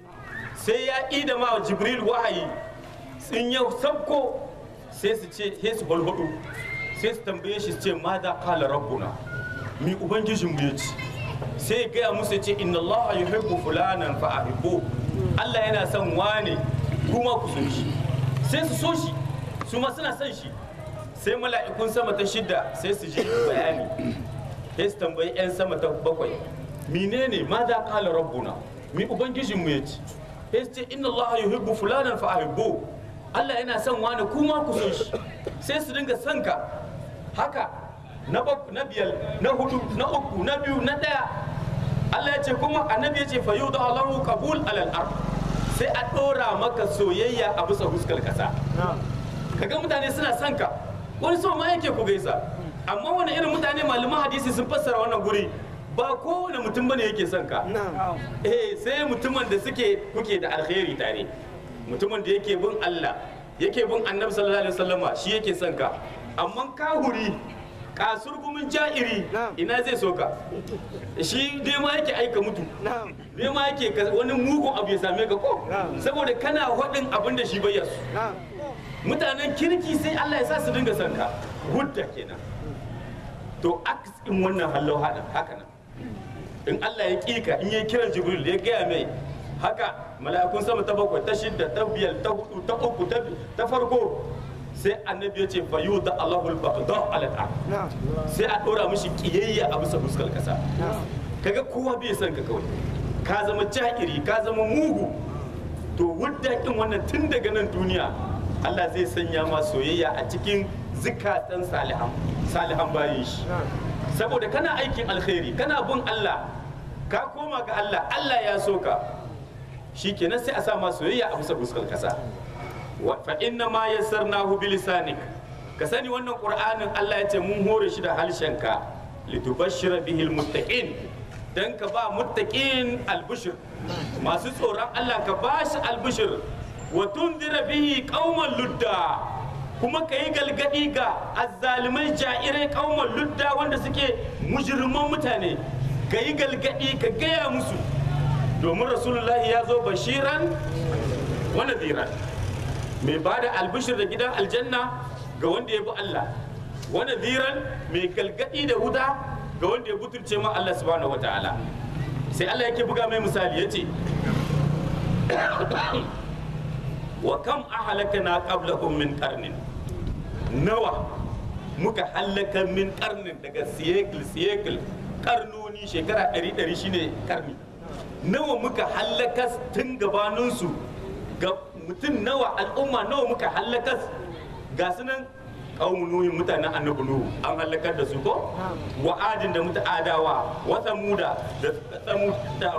sai ya ida ma jibril wahayi in ya sabko sai su ce sai su balhudu sai su tambaye shi su ce ma da kala rabbuna mi ubangijin mu yace sai ya gaya musu ya ce inna allaha yuhibbu fulanan fa ahibbu Allah yana son wane kuma ku so shi sai su so shi su ma suna son shi sai mala'ikun sama ta shida sai su ji bayani sai su tambayi 'yan sama ta bakwai menene ma da kala rabbuna mi ubangijin mu yace sai su ce inna allaha yuhibbu fulanan fa ahibbu Allah yana son wani kuma ku so shi sai su dinga son ka haka na bak- na biyar na hudu na uku na biyu na daya Allah ya ce kuma annabi ya ce fa yudu Allahu qabul alal ard sai a dora maka soyayya a bisa huskar kasa kaga mutane suna son ka wani so ma yake ku gaisa amma wani irin mutane malaman hadisi sun fassara wannan guri ba kowane mutum bane yake son ka eh sai mutumin da suke kuke da alkhairi tare mutumin da yake bin Allah yake bin annabi sallallahu alaihi wasallama shi yake son ka amma kahuri kasurgumin ja'iri ina zai so ka shi dai ma yake aika mutu dai ma yake ka- wani mugun abu ya same ka ko saboda kana faɗin abin da shi bai yasu mutanen kirki sai Allah ya sa su dinga son ka hudda kenan to aksin wannan hallau hada haka nan in Allah ya kika in ya kiran Jibril ya gaya mai haka mala'ikun sama ta bakwai ta shidda ta biyar ta hudu ta uku ta bi- ta farko sai annabi ya ce fa yuda Allahul baqda ala ta sai a dora mishi kiyayya a bisa fuskar kasa kaga kowa bai son ka kawai ka zama jahiri ka zama mugu to wadda kin wannan tun daga nan duniya Allah zai sanya ma soyayya a cikin zikatan salihan salihan bayin shi saboda kana aikin alkhairi kana bin Allah ka koma ga Allah Allah ya so ka shikenan sai a sa ma soyayya a bisa fuskar kasa wa fa inna ma yassarnahu bilisanik ka sani wannan qur'anin Allah ya ce mun hore shi da halshenka litubashshira bihi almuttaqin dan ka ba muttaqin albushir masu tsoron Allah ka ba shi albushir wa tundira bihi qauman ludda kuma ka yi galgadi ga azzalimai ja'irai qauman ludda wanda suke mujriman mutane ka yi galgadi ka gaya musu domin rasulullahi ya zo bashiran wa nadiran mai ba da albishir da gidan aljanna ga wanda ya bi Allah wa nadiran mai galgadi da huda ga wanda ya butulce ma Allah subhanahu wa ta'ala sai Allah yake buga mai misali yace wa kam ahlakana qablahum min qarnin nawa muka halaka min qarnin daga siyekil siyekil karnoni shekara 100 shine karni nawa muka halaka tun gabaninsu ga mutum nawa al'umma nawa muka halaka ga su nan kawun nuhin mutanen annabi nuhu an halakar da su ko wa adin da muta adawa wa samuda da samuda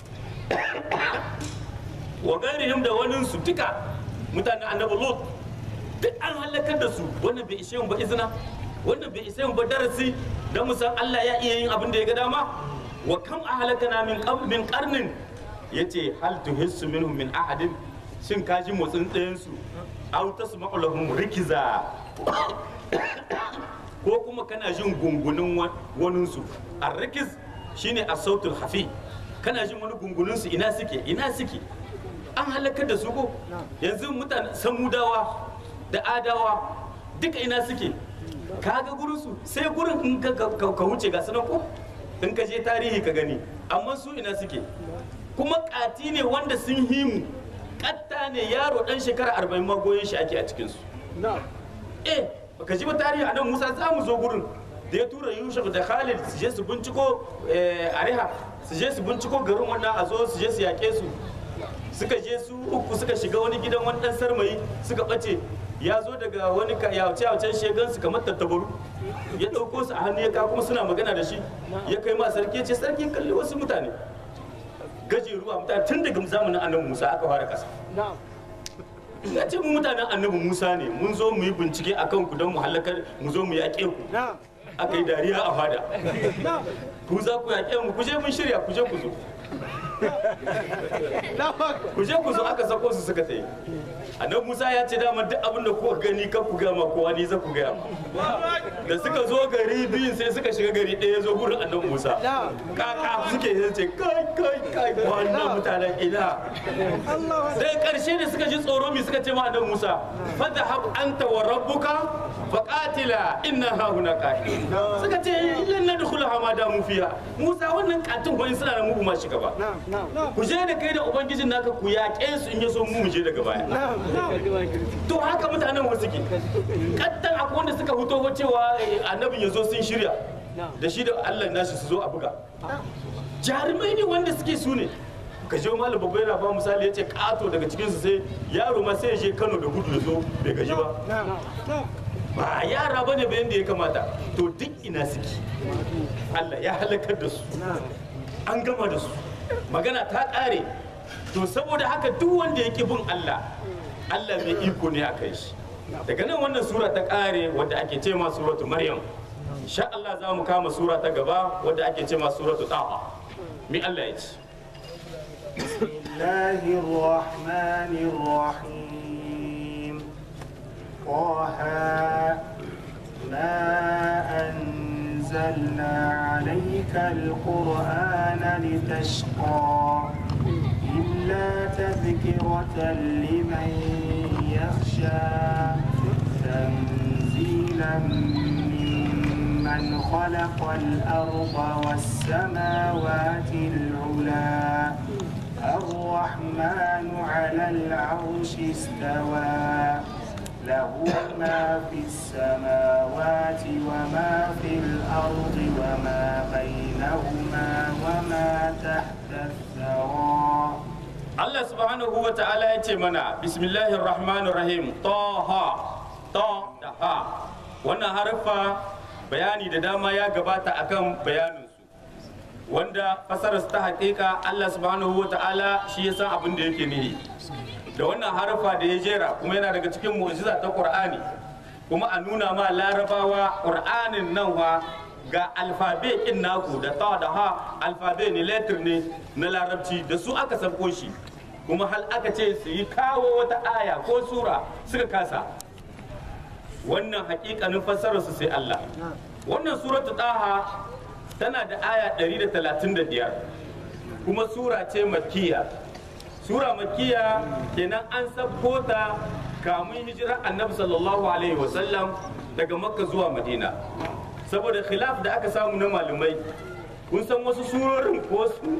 wa gairihim da wani su duka mutanen annabi lut duk an halakar da su wannan bai ishe mu ba izina wannan bai ishe mu ba darasi dan mu san Allah ya iya yin abin da ya ga dama wa kam ahlakana min qabl min qarnin yace hal tuhissu minhum min ahadin shin ka ji motsin ɗayan su aw tasma'u lahum rikiza ko kuma kana jin gungunin wanin su arrikiz shine as-sautul hafi kana jin wani gungunin su ina suke ina suke an halakar da su ko yanzu mutane samudawa da adawa duka ina suke ka ga gurin su sai gurin in ka ka wuce ga sunan ko in ka je tarihi ka gani amma su ina suke kuma kati ne wanda sun himu katta ne yaro dan shekara arba'in ma goyon shi ake a cikin su eh baka ji ba tarihi a nan musa za mu zo gurin da ya tura yushuf da khalid su je su binciko ariha su je su binciko garin wannan a zo su je su yaƙe su suka je su uku suka shiga wani gidan wani dan sarmayi suka bace ya zo daga wani yawace yawacen shegan su kamar tattabaru ya ɗauko su a hannu ya kawo kuma suna magana da shi ya kai ma sarki ya ce sarki kalli wasu mutane gajeru a mutane tun daga zamanin annabi musa aka fara kasa ya ce mu mutanen annabi musa ne mun zo mu yi bincike a kan ku don mu halakar mu zo mu yaƙe ku aka yi dariya a fada ku za ku yaƙe mu ku je mun shirya ku je ku zo ku je ku zo aka sako su suka tayi annabi musa ya ce dama duk abin da kuka gani kan ku gama kowa ni za ku gaya da suka zo gari biyun sai suka shiga gari ɗaya zo gurin annabi musa kaka suke yin ce kai kai kai wannan mutanen ina sai karshe da suka ji tsoro mi suka ce ma annabi musa fadhhab anta wa rabbuka faqatila inna ha huna qa'id suka ce lan nadkhulaha ma damu fiha musa wannan katin ko suna da mu ma shiga ba ku je da kai da ubangijin naka ku yaƙe su in yaso mu mu je daga baya to haka mutanen wasu ke kaddan akwai wanda suka fito ko cewa annabin ya zo sun shirya da shi da allah nashi su zo a buga jarumai ne wanda suke su ne ka je malam babba yana ba misali ya ce kato daga cikinsu sai yaro ma sai ya je kano da gudu ya zo bai gaji ba ba yara ba ne bayan da ya kamata to duk ina suke allah ya halakar da su an gama da su magana ta ƙare to saboda haka duk wanda ya bin Allah Allah mai iko ne a kai shi daga nan wannan sura ta ƙare wadda ake ce ma suratu maryam insha Allah za mu kama sura ta gaba wadda ake ce ma suratu taha mi Allah ya ce بسم الله الرحمن الرحيم طه ما أنزلنا عليك القرآن لتشقى إلا تذكرة لمن يخشى تنزيلا ممن خلق الأرض والسماوات العلا الرحمن على العرش استوى له ما في السماوات وما في الأرض وما بينهما وما تحت الثرى Allah subhanahu wa ta'ala ya ce mana bismillahir rahmanir rahim taha ta da ha wannan harfa bayani da dama ya gabata akan bayaninsu wanda fasarar ta haƙiƙa Allah subhanahu wa ta'ala shi ya san abin da yake nihi da wannan harfa da ya jera kuma yana daga cikin mu'jiza ta Qur'ani kuma a nuna ma larabawa Qur'anin nan wa ga alfabe kin naku da ta da ha alfabe ne letter ne na larabci da su aka sabko shi kuma hal aka ce su yi kawo wata aya ko sura suka kasa wannan hakikanin fassarar su sai Allah wannan suratu taha tana da aya 135 kuma sura ce makkiya sura makkiya kenan an sabko ta kamun hijirar annabi sallallahu alaihi wasallam daga makka zuwa madina saboda khilaf da aka samu na malumai kun san wasu surorin ko su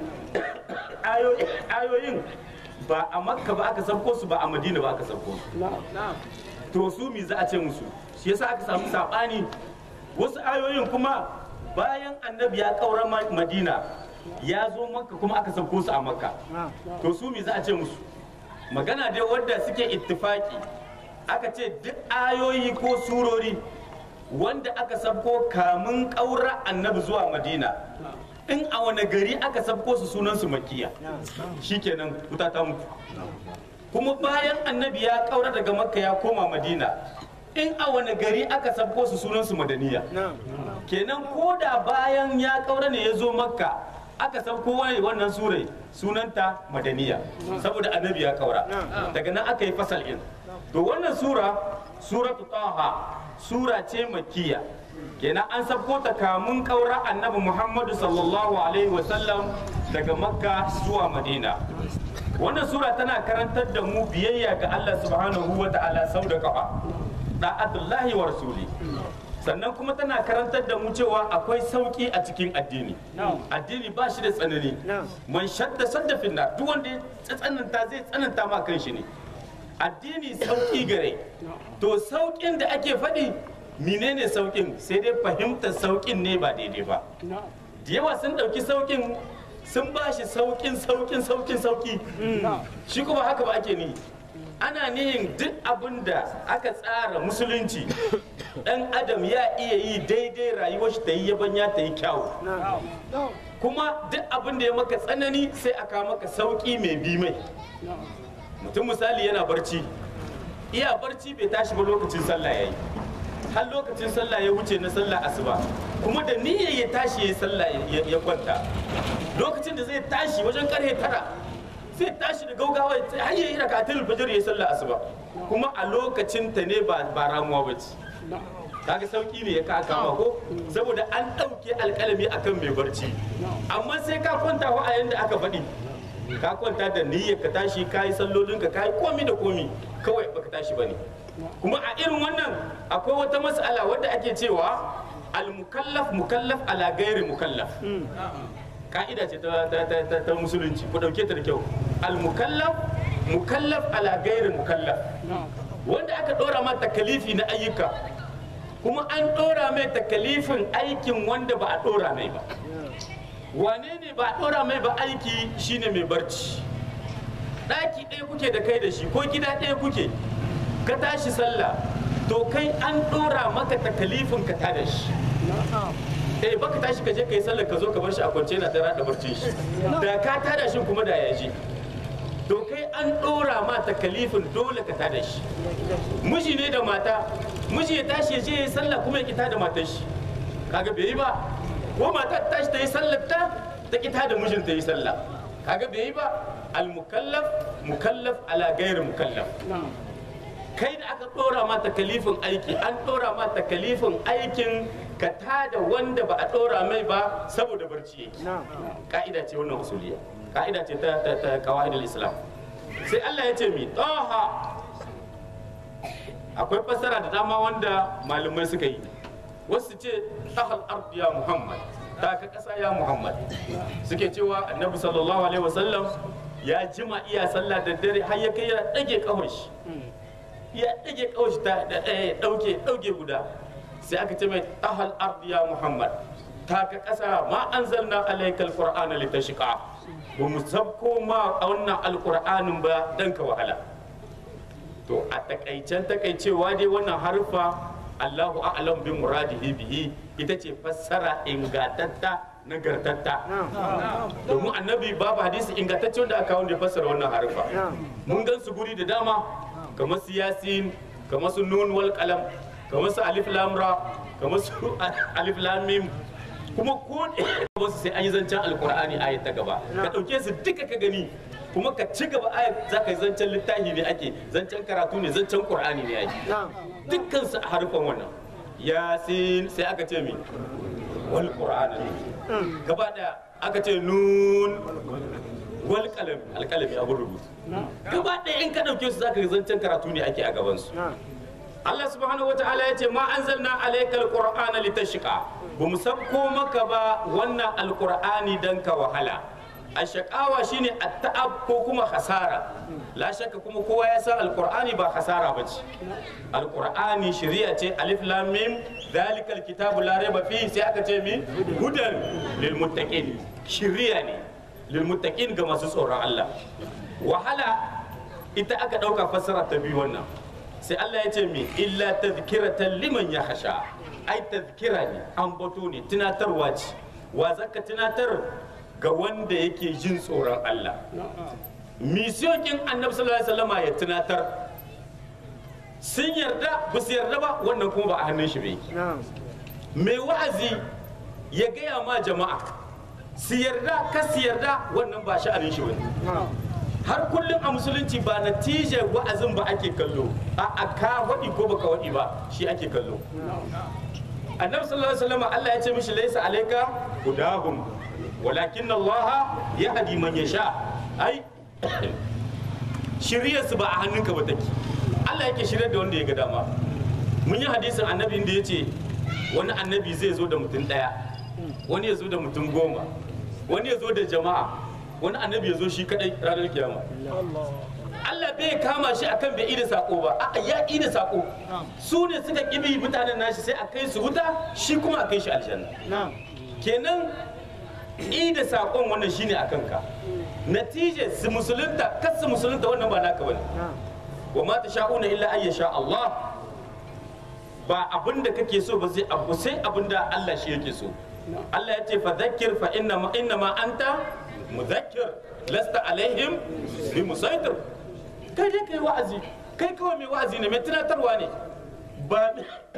ayoyin ba a makka ba aka sabko su ba a madina ba aka sabko su to su mi za a ce musu shi yasa aka samu sabani wasu ayoyin kuma bayan annabi ya kaura madina ya zo makka kuma aka sauko su a makka to su mi za a ce musu magana dai wadda suke ittifaki aka ce duk ayoyi ko surori wanda aka sabko kamun kaura annabi zuwa madina in a wani gari aka sabko su sunan su makiya shikenan wuta ta mutu kuma bayan annabi ya kaura daga makka ya koma madina in a wani gari aka sabko su sunan su madaniya kenan ko da bayan ya kaura ne ya zo makka aka sabko wani wannan surai sunanta madaniya saboda annabi ya kaura daga nan aka yi fasal in to wannan sura suratu taha sura ce makiya kenan an sabko ta kamun kaura annabi muhammadu sallallahu alaihi wasallam daga makka zuwa madina wannan sura tana karantar da mu biyayya ga allah subhanahu wa ta'ala sau da kafa da'atullahi wa rasuli sannan kuma tana karantar da mu cewa akwai sauki a cikin addini addini ba shi da tsanani man shadda sadda finna duk wanda ya tsananta zai tsananta ma kan shi ne addini sauki gare to saukin da ake faɗi menene saukin sai dai fahimtar saukin ne ba daidai ba da yawa sun ɗauki saukin sun ba shi saukin saukin saukin sauki shi kuma haka ba ake ni ana nihin duk abin da aka tsara musulunci dan adam ya iya yi daidai rayuwar shi ta yi yabanya ta yi kyawu kuma duk abin da ya maka tsanani sai aka maka sauki mai bi mai mutum misali yana barci iya barci bai tashi ba lokacin sallah yayi har lokacin sallah ya wuce na sallah asuba kuma da niyyar ya tashi ya sallah ya kwanta lokacin da zai tashi wajen karhe tara sai tashi da gaugawa har yayi rakatul fajr ya sallah asuba kuma a lokacin ta ne ba ba ramuwa bace kaga sauki ne ya ka kama ko saboda an ɗauke alƙalami akan mai barci amma sai ka kwanta wa a yanda aka faɗi ka kwanta da niyyar ka tashi ka yi sallolin ka yi komi da komi kawai baka tashi bane kuma a irin wannan akwai wata mas'ala wadda ake cewa al-mukallaf mukallaf ala gairi mukallaf ka'ida ce ta, ta, ta, ta, ta musulunci ku dauke ta da kyau al-mukallaf mukallaf ala gairi mukallaf wanda aka dora ma takalifi na ayyuka kuma an dora mai takalifin aikin wanda ba a dora mai ba wane ne ba a dora mai ba aiki shine mai barci ɗaki ɗaya kuke da kai da shi ko gida ɗaya kuke ka tashi sallah to kai an dora maka takalifin ka tada shi eh baka tashi ka je kai sallar ka zo ka bar shi a kwance na tara da barcin shi da ka tada shi kuma da ya je to kai an dora ma takalifin dole ka tada shi miji ne da mata miji ya tashi ya je ya yi sallah kuma ya kita da matar shi kaga bai yi ba ko mata ta tashi ta yi sallar ta ta kita da mijin ta yi sallah kaga bai yi ba al mukallaf mukallaf ala gairi mukallaf kai da aka dora ma takalifin aiki an dora ma takalifin aikin ka tada wanda ba a dora mai ba saboda barci yake ka'ida ce wannan usuliya ka'ida ce ta ta ta qawaidul islam sai Allah ya ce mi taha akwai fassara da dama wanda malamai suka yi wasu ce tahal ard ya muhammad ta ka kasa ya muhammad suke cewa annabi sallallahu alaihi wasallam ya jima iya sallah da dare har ya kai ya dage kawai shi ya ɗage kawai ta ɗauke ɗauke guda sai aka ce mai tahal ardi ya muhammad ta ka ƙasa ma an zanna alaikal qur'ana litashqa ba mu sabko ma a wannan alqur'anin ba dan ka wahala to a takaicen takaicewa dai wannan harfa Allahu a'lam bi muradihi bihi ita ce fassara ingantatta nagartatta domin annabi babu hadisi ingantacce wanda aka wanda ya fassara wannan harufa mun gan su guri da dama kamar su yasin kamar su nun wal qalam kamar su alif lam ra kamar su alif lam mim kuma ko da su sai an yi zancen alqur'ani ayat ta gaba ka dauke su duka ka gani kuma ka ci gaba ayat za ka yi zancen littafi ne ake zancen karatu ne zancen qur'ani ne ake dukkan su a harufan wannan yasin sai aka ce mi wal qur'an gaba daya aka ce nun wal qalam alqalami abun rubutu gaba daya in ka dauke su zaka ga zancen karatu ne ake a gaban su Allah subhanahu wataala ya ce ma anzalna alaykal qur'ana litashqa bamu sabko maka ba wannan alqur'ani dan ka wahala ashaqawa shine at-ta'ab ko kuma khasara la shakka kuma kowa ya san alqur'ani ba khasara bace alqur'ani shari'a ce alif lam mim zalikal kitabu la raiba fihi sai aka ce mi hudan lil muttaqin shari'a ne lil muttaqin ga masu tsoron Allah wahala ita aka dauka fassara ta biyu wannan sai Allah ya ce mi illa tadhkiratan liman yakhsha ai tadhkira ne ambato ne tunatarwa ce wa zaka tunatar ga wanda yake jin tsoron Allah misiyokin annabi sallallahu alaihi wasallama ya tunatar sun yarda ba su yarda ba wannan kuma ba a hannun shi bai mai wa'azi ya gaya ma jama'a su yarda ka su yarda wannan ba sha'anin shi bane har kullum a musulunci ba natijar wa'azin ba ake kallo a ka waɗi ko baka waɗi ba shi ake kallo annabi sallallahu alaihi wasallam Allah ya ce mishi laisa alayka hudahum walakin Allah yahdi man yasha ai shiryarsu ba a hannunka ba take Allah yake shirya da wanda ya ga dama mun yi hadisin annabi da ya ce wani annabi zai zo da mutum ɗaya wani ya zo da mutum goma wani ya zo da jama'a wani annabi ya zo shi kadai ranar kiyama Allah bai kama shi akan bai ida sako ba a'a ya ida sako su ne suka kibi mutanen nashi sai a kai su wuta shi kuma a kai shi aljanna kenan ida sakon wannan shine akan ka natije su musulunta kas su musulunta wannan ba naka bane wa ma sha'una illa an yasha Allah ba abin da kake so ba sai abu sai abin da Allah shi yake so Allah ya ce fa dhakkir fa inna ma inna ma anta mudhakkir lasta alaihim bi musaitir kai dai kai wa'azi kai kawai mai wa'azi ne mai tunatarwa ne ba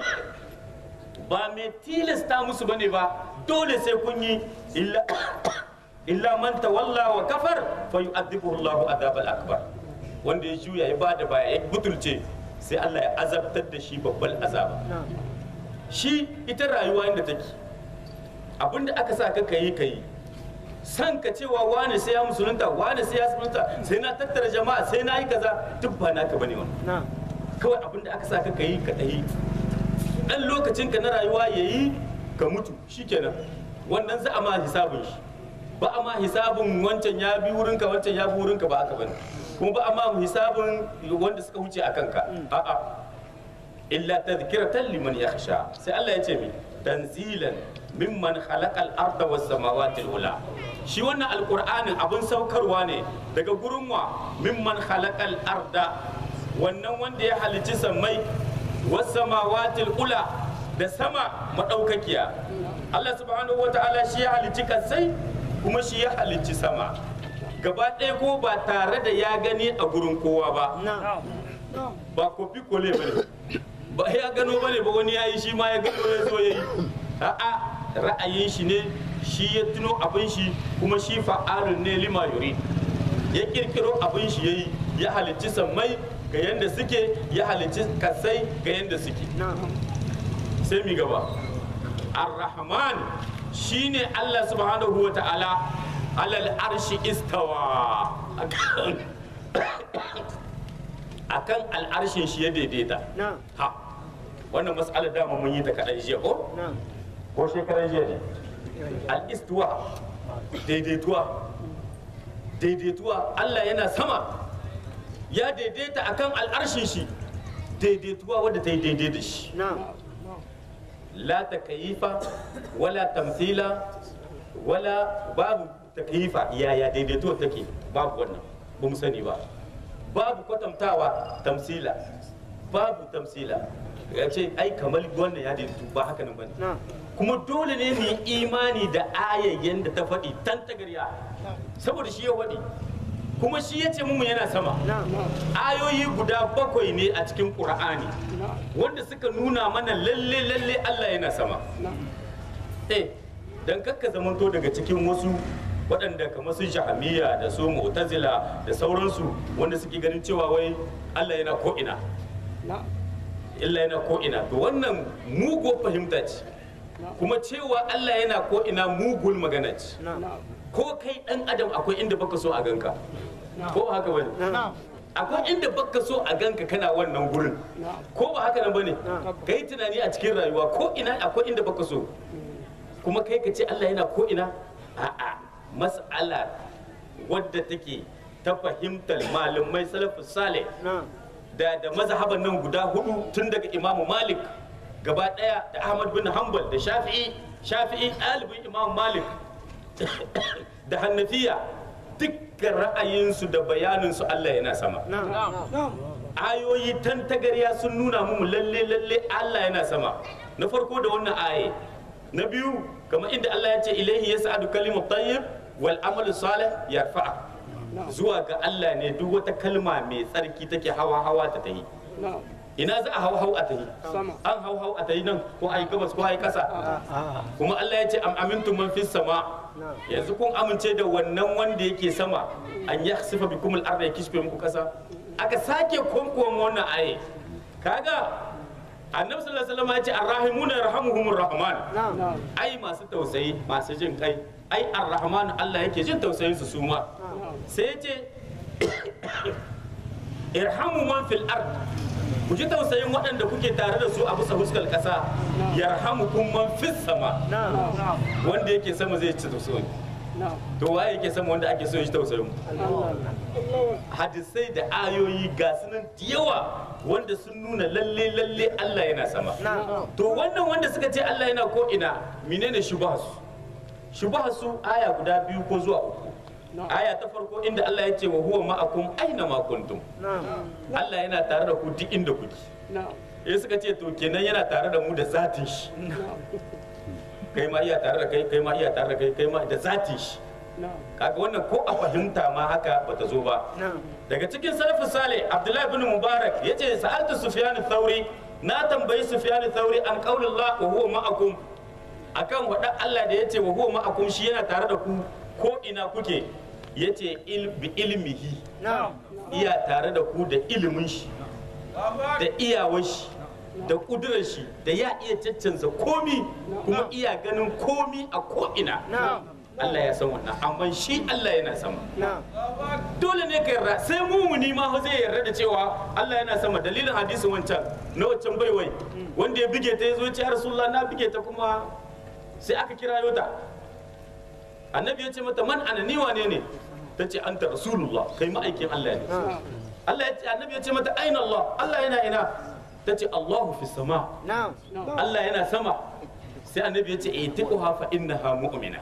ba mai tilasta musu bane ba dole sai kun yi illa illa man tawalla wa kafar fa yu'adhibuhu Allahu adhabal akbar wanda ya juya ya bada baya ya butulce sai Allah ya azabtar da shi babban azaba shi ita rayuwa inda take abinda aka sa ka kai kai san ka cewa wani sai ya musulunta wani sai ya musulunta sai na tattara jama'a sai na yi kaza duk ba naka bane wannan kawai abinda aka sa ka kai ka dai dan lokacin ka na rayuwa yayi ka mutu shikenan wannan za a ma hisabin shi ba a ma hisabin wancan ya bi wurinka wancan ya bi wurinka ba aka bane kuma ba a ma hisabin wanda suka wuce a kanka a'a illa tadhkiratan liman yakhsha sai Allah ya ce mi tanzilan mimman khalaqal arda was samawati ula shi wannan alqur'anin abun saukarwa ne daga gurin wa mimman khalaqal arda wannan wanda ya halicci sammai was samawati ula da sama madaukakiya Allah subhanahu wataala shi ya halicci kasai kuma shi ya halicci sama gaba ɗaya ko ba tare da ya gani a gurin kowa ba ba kofi kole ba ne ba ya gano ba ne ba wani ya yi shi ma ya gano ya zo ya yi a'a ra'ayin shi ne shi ya tuno abin shi kuma shi fa'alun ne lima yuri ya kirkiro abin shi ya yi ya halicci sammai ga yadda suke ya halicci kasai ga yadda suke sai mi gaba ar-rahman shine Allah subhanahu wa ta'ala alal arshi istawa akan al'arshin shi ya daidaita ha wannan mas'alar dama mun yi ta kaɗan jiya ko ko shekaran jiya ne al-istiwa daidaituwa daidaituwa Allah yana sama ya daidaita akan al'arshin shi daidaituwa wadda ta yi daidai da shi la takayifa wala tamthila wala babu takyifa yaya daidaituwa take babu wannan ba mu sani ba babu kwatantawa tamsila babu tamsila ya ce ai kamar wannan ya daidaitu ba haka nan bane kuma dole ne mu yi imani da ayayyen da ta faɗi tan tagarya saboda shi ya faɗi kuma shi ya ce mu yana sama ayoyi guda bakwai ne a cikin ƙur'ani wanda suka nuna mana lalle lalle Allah yana sama eh dan kakka zamanto daga cikin wasu waɗanda kamar su jahamiya da su mu'tazila da sauransu wanda suke ganin cewa wai Allah yana ko ina illa yana ko ina to wannan mugu fahimta ce kuma cewa Allah yana ko ina mugun magana ce ko kai dan adam akwai inda baka so a ganka ko ba haka bane akwai inda baka so a ganka kana wannan gurin ko ba haka nan bane kai tunani a cikin rayuwa ko ina akwai inda baka so kuma kai ka ce Allah yana ko ina a'a mas'ala wadda take ta fahimtar malamai salafus salih da da mazhaban nan guda hudu tun daga imamu malik gaba daya da ahmad bin hanbal da shafi'i shafi'i ɗalibin imamu malik da hannafiya dukkan ra'ayinsu da bayaninsu allah yana sama ayoyi tantagarya sun nuna mu lalle lalle allah yana sama na farko da wannan aye na biyu kamar inda allah ya ce ilaihi yas'adu kalimu tayyib wal amalu salih yarfa'a zuwa ga Allah ne duk wata kalma mai tsarki take hawa hawa ta tahi ina za a hau hau a tahi an hau hau a tahi nan ko ai gabas ko ai kasa kuma Allah ya ce am amintum man fis sama yanzu kun amince da wannan wanda yake sama an yakhsifa bikum al-ardha yakishfe muku kasa aka sake konkuwan wannan aye kaga annabi sallallahu alaihi wasallam ya ce arrahimuna yarhamuhumur rahman ai masu tausayi masu jin kai ai arrahman Allah yake jin tausayin su su ma sai ya ce irhamu man fil ard ku ji tausayin waɗanda kuke tare da su a bisa huskar ƙasa yarhamukum man fis sama wanda yake sama zai ci tausayi to waye yake sama wanda ake so ya ji tausayin mu hadisai da ayoyi ga sunan da yawa wanda sun nuna lalle lalle Allah yana sama to wannan wanda suka ce Allah yana ko ina menene shubahasu shubahasu aya guda biyu ko zuwa uku aya ta farko inda Allah ya ce wa huwa ma'akum aina ma kuntum Allah yana tare da ku duk inda kuke ya suka ce to kenan yana tare da mu da zatin shi kai ma iya tare da kai kai ma iya tare da kai kai ma da zatin shi kaga wannan ko a fahimta ma haka bata zo ba daga cikin salafu salih abdullahi bin mubarak yace sa'altu sufyan thauri na tambayi sufyan thauri an qaulillah wa huwa ma'akum akan wada Allah da yace wa huwa ma'akum shi yana tare da ku ko ina kuke yace il bi ilmihi iya tare da ku da ilimin shi da iyawar shi da kudurar shi da ya iya caccansa komi kuma iya ganin komi a ko ina Allah ya san wannan amma shi Allah yana sama dole ne ka yarda sai mumuni ma zai yarda da cewa Allah yana sama dalilin hadisin wancan na wancan baiwai wanda ya bige ta ya zo ya ce ya rasulullah na bige ta kuma sai aka kira ta annabi ya ce mata man ana ni wane ne ta ce anta rasulullah kai ma'aikin Allah ne Allah ya ce annabi ya ce mata aina Allah Allah yana ina ta ce Allahu fi sama Allah yana sama sai annabi ya ce e tiquha fa innaha mu'mina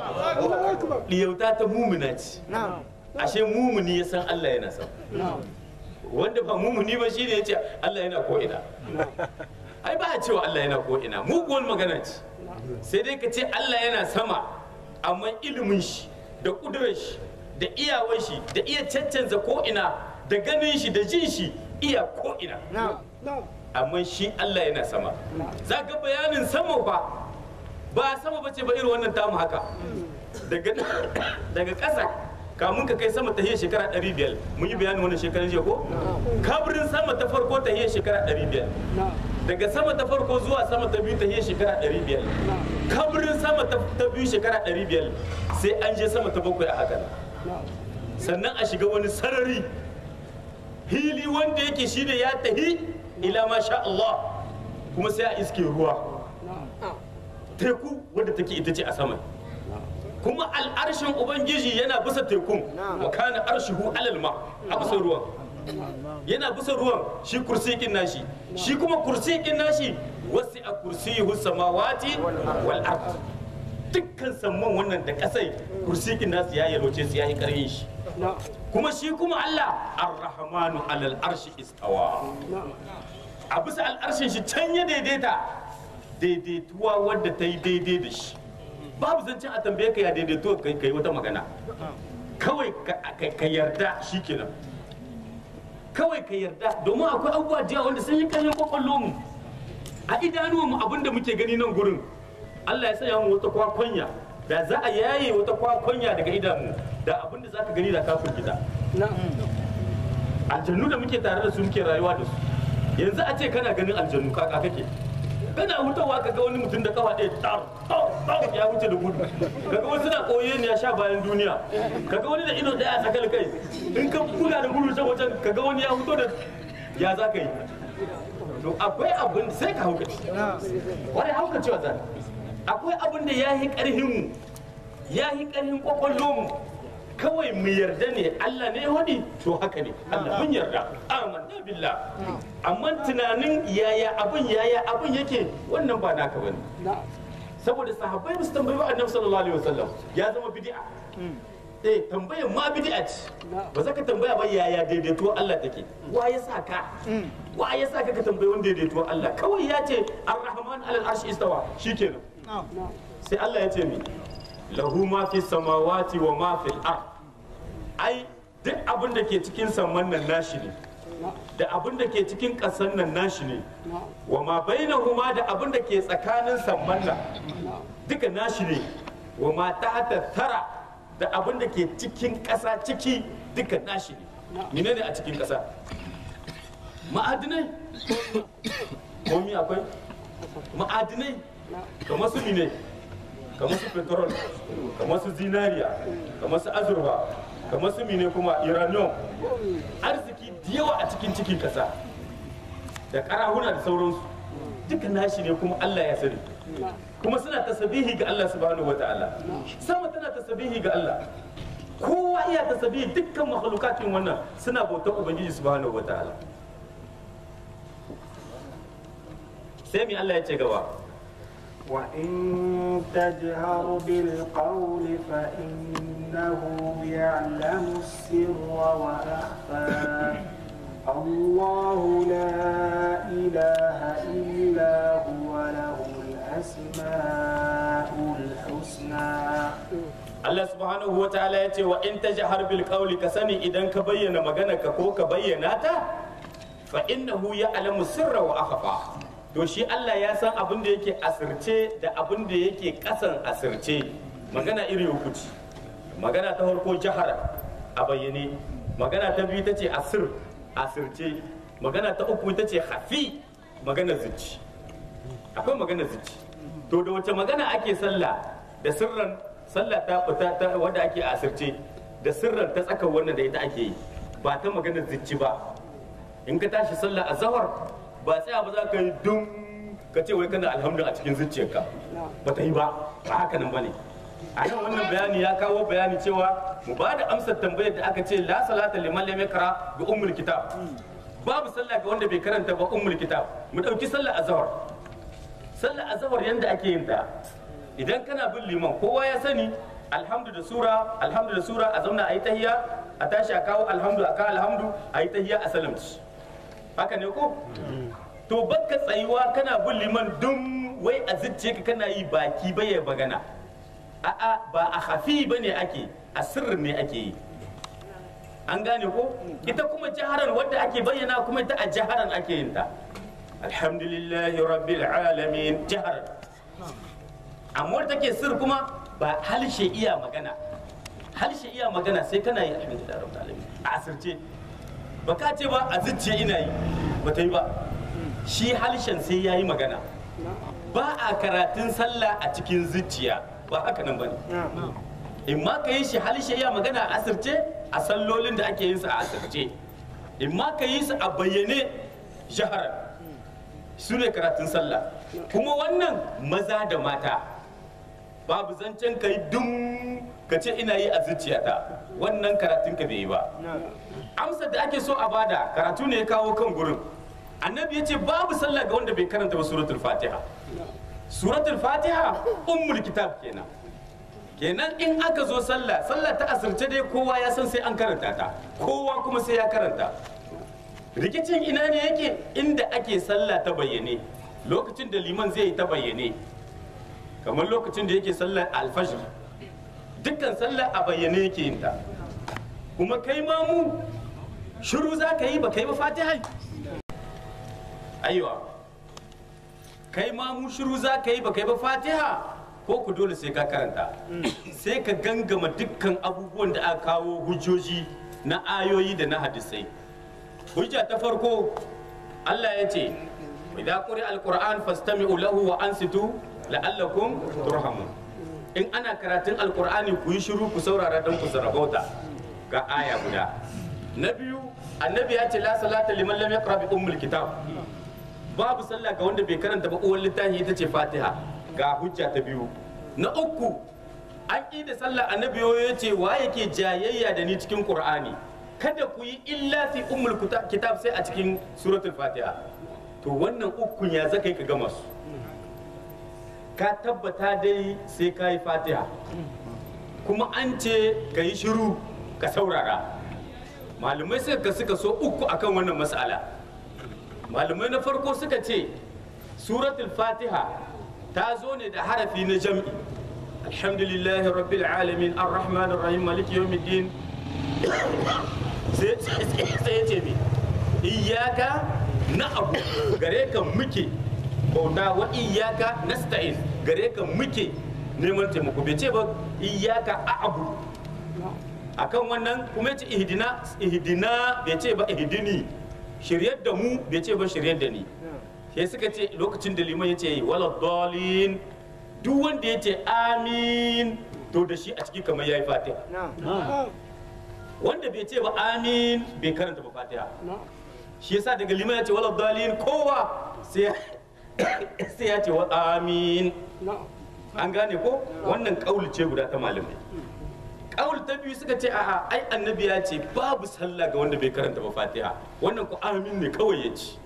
liyauta ta mumina ce ashe mumuni ya san Allah yana sama wanda ba mumuni ba shine ya ce Allah yana ko ina ai ba a cewa Allah yana ko ina muguwar magana ce sai dai ka ce Allah yana sama amma ilimin shi da kudurar shi da iyawar shi da iya caccanza ko ina da ganin shi da jin shi iya ko ina amma shi Allah yana sama za ga bayanin sama ba ba sama ba ce ba irin wannan tamu haka daga daga ƙasa kamun ka kai sama ta hiyar shekara 500 mun yi bayanin wannan shekarar jiya ko kabirin sama ta farko ta hiyar shekara 500 daga sama ta farko zuwa sama ta biyu ta hiyar shekara 500 kabirin sama ta biyu shekara 500 sai an je sama ta bakwai a haka sannan a shiga wani sarari hili wanda yake shine ya tahi ila masha Allah kuma sai a iske ruwa teku wadda take ita ce a sama kuma al'arshin ubangiji yana bisa tekun wa kana arshihu alal ma a bisa ruwan yana bisa ruwan shi kursiyin nashi shi kuma kursiyin nashi wasu a kursiyuhu samawati wal ard dukkan samman wannan da kasai kursiyin nasu ya yalwace su ya yi karhin shi kuma shi kuma Allah ar-rahmanu alal arshi istawa a bisa al'arshin shi can ya daidaita daidaituwa wadda ta yi daidai da shi babu zancen a tambaye ka ya daidaito ka yi wata magana kawai ka- ka- ka yarda shi kenan kawai ka yarda domin akwai abubuwa da yawa wanda sun yi ƙarfin kwakwallo mu a idanuwan mu abin da muke gani nan gurin Allah ya sanya mu wata kwakwanya da za a yaye wata kwakwanya daga idanu da abin da za ka gani da kafin gida aljannu da muke tare da su muke rayuwa da su yanzu a ce kana ganin aljannu kaka kake kana hutawa ka ga wani mutum da kafa ɗaya tar tar tar ya wuce da gudu kaga wasu na koye ne ya sha bayan duniya kaga wani da ido ɗaya a tsakar kai in ka buga da gudu can wajen kaga wani ya huto da ya za ka yi to akwai abin sai ka hauka wani hauka cewa za akwai abin da ya yi ƙarhin mu ya yi ƙarhin kwakwallo mu kawai mu yarda ne Allah ne ya wadi to haka ne Allah mun yarda amanna billah amma tunanin yaya abin yaya abin yake wannan ba naka bane saboda sahabbai ba su tambayi ba annabi sallallahu alaihi wasallam ya zama bid'a eh tambayar ma bid'a ce ba za ka tambaya ba yaya daidaito Allah take wa ya sa ka wa ya sa ka ka tambayi wanda daidaito Allah kawai ya ce ar-rahman alal arshi istawa shikenan sai Allah ya ce mi lahu ma fi samawati wa ma fil ard ai duk abin da ke cikin saman nan nashi ne da abin da ke cikin ƙasan nan nashi ne wa ma bainahuma da abin da ke tsakanin saman nan duka nashi ne wa ma tahta tara da abin da ke cikin ƙasa ciki duka nashi ne menene a cikin ƙasa ma'adinai komi akwai ma'adinai kamar su mine kamar su petrol kamar su zinariya kamar su azurfa kamar su mine kuma uranium arziki da yawa a cikin cikin kasa da karahuna da sauransu duka nashi ne kuma Allah ya sani kuma suna tasabihi ga Allah subhanahu wa ta'ala sama tana tasabihi ga Allah kowa iya tasabihi dukkan makhlukatin wannan suna bautar ubangiji subhanahu wa ta'ala sai mi Allah ya ce gaba وإن تجهر بالقول فإنه يعلم السر وأخفى الله لا إله إلا هو له الأسماء الحسنى Allah subhanahu wa ta'ala ya ce wa in tajhar bil qawli ka sani idan ka bayyana magana ka ko ka bayyana ta fa innahu ya'lamu sirra wa akhfa to shi Allah ya san abin da yake asirce da abin da yake kasan asirce magana iri uku ce magana ta farko jahara a bayyane magana ta biyu ta ce asir asirce magana ta uku ta ce hafi magana zici akwai magana zici to da wace magana ake sallah da sirran sallah ta fita ta wanda ake asirce da sirran ta tsaka wannan da ita ake yi ba ta magana zici ba in ka tashi sallah a zahar ba tsaya ba za ka yi dum ka ce wai kana alhamdu a cikin zuciyarka ba ta yi ba ba haka nan bane a nan wannan bayani ya kawo bayani cewa mu ba da amsar tambayar da aka ce la salata liman lam yakra bi ummul kitab babu sallah ga wanda bai karanta ba ummul kitab mu dauki sallah azhar sallah azhar yanda ake yin ta idan kana bin liman kowa ya sani alhamdu da sura alhamdu da sura a zauna a yi tahiyya a tashi a kawo alhamdu a kawo alhamdu a yi tahiyya a salamci haka ne ko to baka tsayuwa kana bin liman dum wai a zuciya ka kana yi baki baya bagana a'a ba a hafi ba ne ake a sirrin ne ake yi an gane ko ita kuma jaharan wadda ake bayyana kuma ita a jaharan ake yin ta alhamdulillahi rabbil alamin jaharan amma wadda take sir kuma ba halshe iya magana halshe iya magana sai kana yi alhamdulillahi rabbil alamin a asirce ba ka ce ba a zuciya ina yi ba ta yi ba shi halshen sai ya yi magana ba a karatun sallah a cikin zuciya ba haka nan ba ne in ma ka yi shi halshe ya magana a asirce a sallolin da ake yin su a asirce in ma ka yi su a bayyane shaharar su ne karatun sallah kuma wannan maza da mata babu zancen ka yi dum ka ce ina yi a zuciyata wannan karatun ka bai yi ba amsar da ake so a bada karatu ne ya kawo kan gurin annabi ya ce babu sallah ga wanda bai karanta ba suratul fatiha suratul fatiha ummul kitab kenan kenan in aka zo sallah sallah ta asirce dai kowa ya san sai an karanta ta kowa kuma sai ya karanta rikicin ina ne yake inda ake sallah ta bayyane lokacin da liman zai yi ta bayyane kamar lokacin da yake sallar alfajir dukkan sallah a bayyane yake yin ta kuma kai ma mu shiru za ka yi ba kai ba fatiha aiwa kai ma mu shiru za ka yi ba kai ba fatiha ko ku dole sai ka karanta sai ka gangama dukkan abubuwan da aka kawo hujjoji na ayoyi da na hadisai hujja ta farko Allah ya ce idan quri alquran fastami'u lahu wa ansitu la'allakum turhamun in ana karatun alqur'ani ku yi shiru ku saurara don ku sarabauta ga aya guda na biyu annabi ya ce la salata liman lam yaqra bi ummul kitab babu sallah ga wanda bai karanta ba uwar littafi ita ce fatiha ga hujja ta biyu na uku an ƙi da sallah annabi ya ce wa yake jayayya da ni cikin qur'ani kada ku yi illa fi ummul kuta- kitab sai a cikin suratul fatiha to wannan ukun ya zaka yi ka gama su ka tabbata dai sai ka yi fatiha kuma an ce ka yi shiru ka saurara malamai suka suka so uku akan wannan mas'ala malamai na farko suka ce suratul fatiha ta zo ne da harafi na jam'i alhamdulillahi rabbil alamin arrahmanir rahim maliki yawmiddin sai sai ya ce mi iyyaka na'budu gare ka muke bauta wa iyyaka nasta'in gare ka muke neman taimako bai ce ba iyyaka a'budu akan wannan kuma yace ihdina ihdina bai ce ba ihdini shiryar da mu bai ce ba shiryar da ni sai suka ce lokacin da liman yace wala dalin duk wanda yace amin to da shi a ciki kamar yayi fatiha wanda bai ce ba amin bai karanta ba fatiha shi yasa daga liman yace wala dalin kowa sai sai ya ce wa amin an gane ko wannan kauli ce guda ta malamai kaul ta biyu suka ce a'a ai annabi ya ce babu sallah ga wanda bai karanta ba fatiha wannan ku amin ne kawai ya ci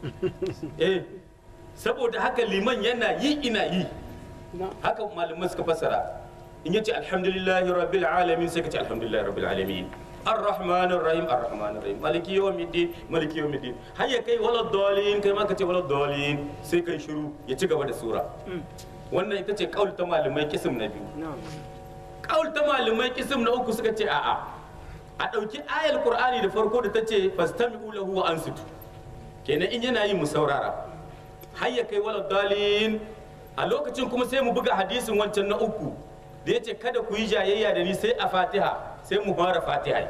eh saboda haka liman yana yi ina yi haka malamai suka fassara in yace alhamdulillahi rabbil alamin sai ka ce alhamdulillahi rabbil alamin الرحمن الرحيم الرحمن الرحيم مالك يوم الدين مالك يوم الدين هيا كي ولا الضالين كي ما كتي ولا الضالين sai kai shiru ya ci gaba da sura wannan ita ce kaul ta malamai kisim na biyu kawul ta malamai kisim na uku suka ce a'a a ɗauki ayar qur'ani da farko da ta ce fastami'u lahu wa ansitu kenan in yana yi mu saurara har ya kai wala dalin a lokacin kuma sai mu buga hadisin wancan na uku da ya ce kada ku yi jayayya da ni sai a fatiha sai mu fara fatiha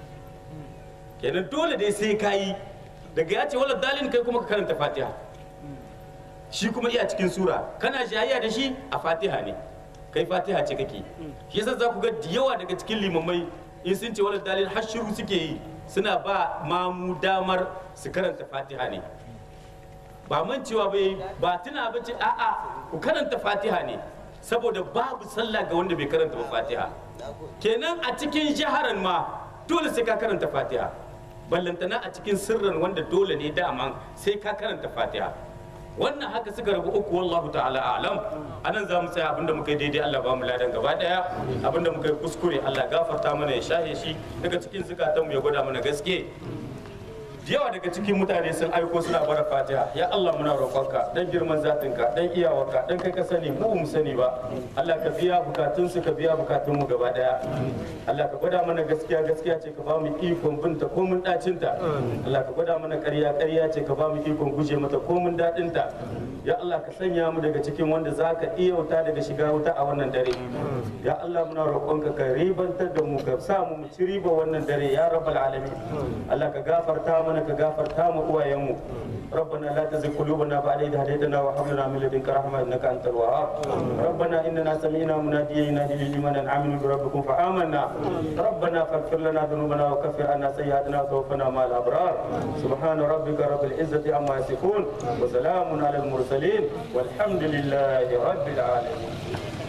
kenan dole dai sai ka yi daga ya ce wala dalin kai kuma ka karanta fatiha shi kuma iya cikin sura kana jayayya da shi a fatiha ne kai fatiha ce kake shi yasa za ku ga da yawa daga cikin limamai in sun ce wala dalil har shiru suke yi suna ba mamu damar su karanta fatiha ne ba man cewa bai ba tuna ba ce a'a ku karanta fatiha ne saboda babu sallah ga wanda bai karanta ba fatiha kenan a cikin jaharan ma dole sai ka karanta fatiha ballantana a cikin sirran wanda dole ne daman sai ka karanta fatiha wannan haka suka rabu uku wallahu ta'ala a'lam anan za mu tsaya abinda muka yi daidai Allah ba mu ladan gaba daya abinda muka yi kuskure Allah gafarta mana ya shahe shi daga cikin zukatan mu ya gwada mana gaske da yawa daga cikin mutane sun aiko suna bara fatiha ya Allah muna roƙonka dan girman zatinka dan iyawarka dan kai ka sani mu mu sani ba Allah ka biya bukatun su ka biya bukatun mu gaba daya Allah ka gwada mana gaskiya gaskiya ce ka ba mu ikon binta ko mun dacin ta Allah ka gwada mana ƙarya ƙarya ce ka ba mu ikon guje mata ko mun dadin ta ya Allah ka sanya mu daga cikin wanda za ka iya wuta daga shiga wuta a wannan dare ya Allah muna roƙonka ka ribantar da mu ka sa mu mu ci riba wannan dare ya rabbal alamin Allah ka gafarta mana ka gafarta mu uwayenmu ربنا لا تزغ قلوبنا بعد إذ هديتنا وهب لنا من لدنك رحمة إنك أنت الوهاب ربنا إننا سمعنا مناديا ينادي للإيمان أن آمنوا بربكم فآمنا ربنا فاغفر لنا ذنوبنا وكفر عنا سيئاتنا وتوفنا مع الأبرار سبحان ربك رب العزة عما يصفون وسلام على المرسلين والحمد لله رب العالمين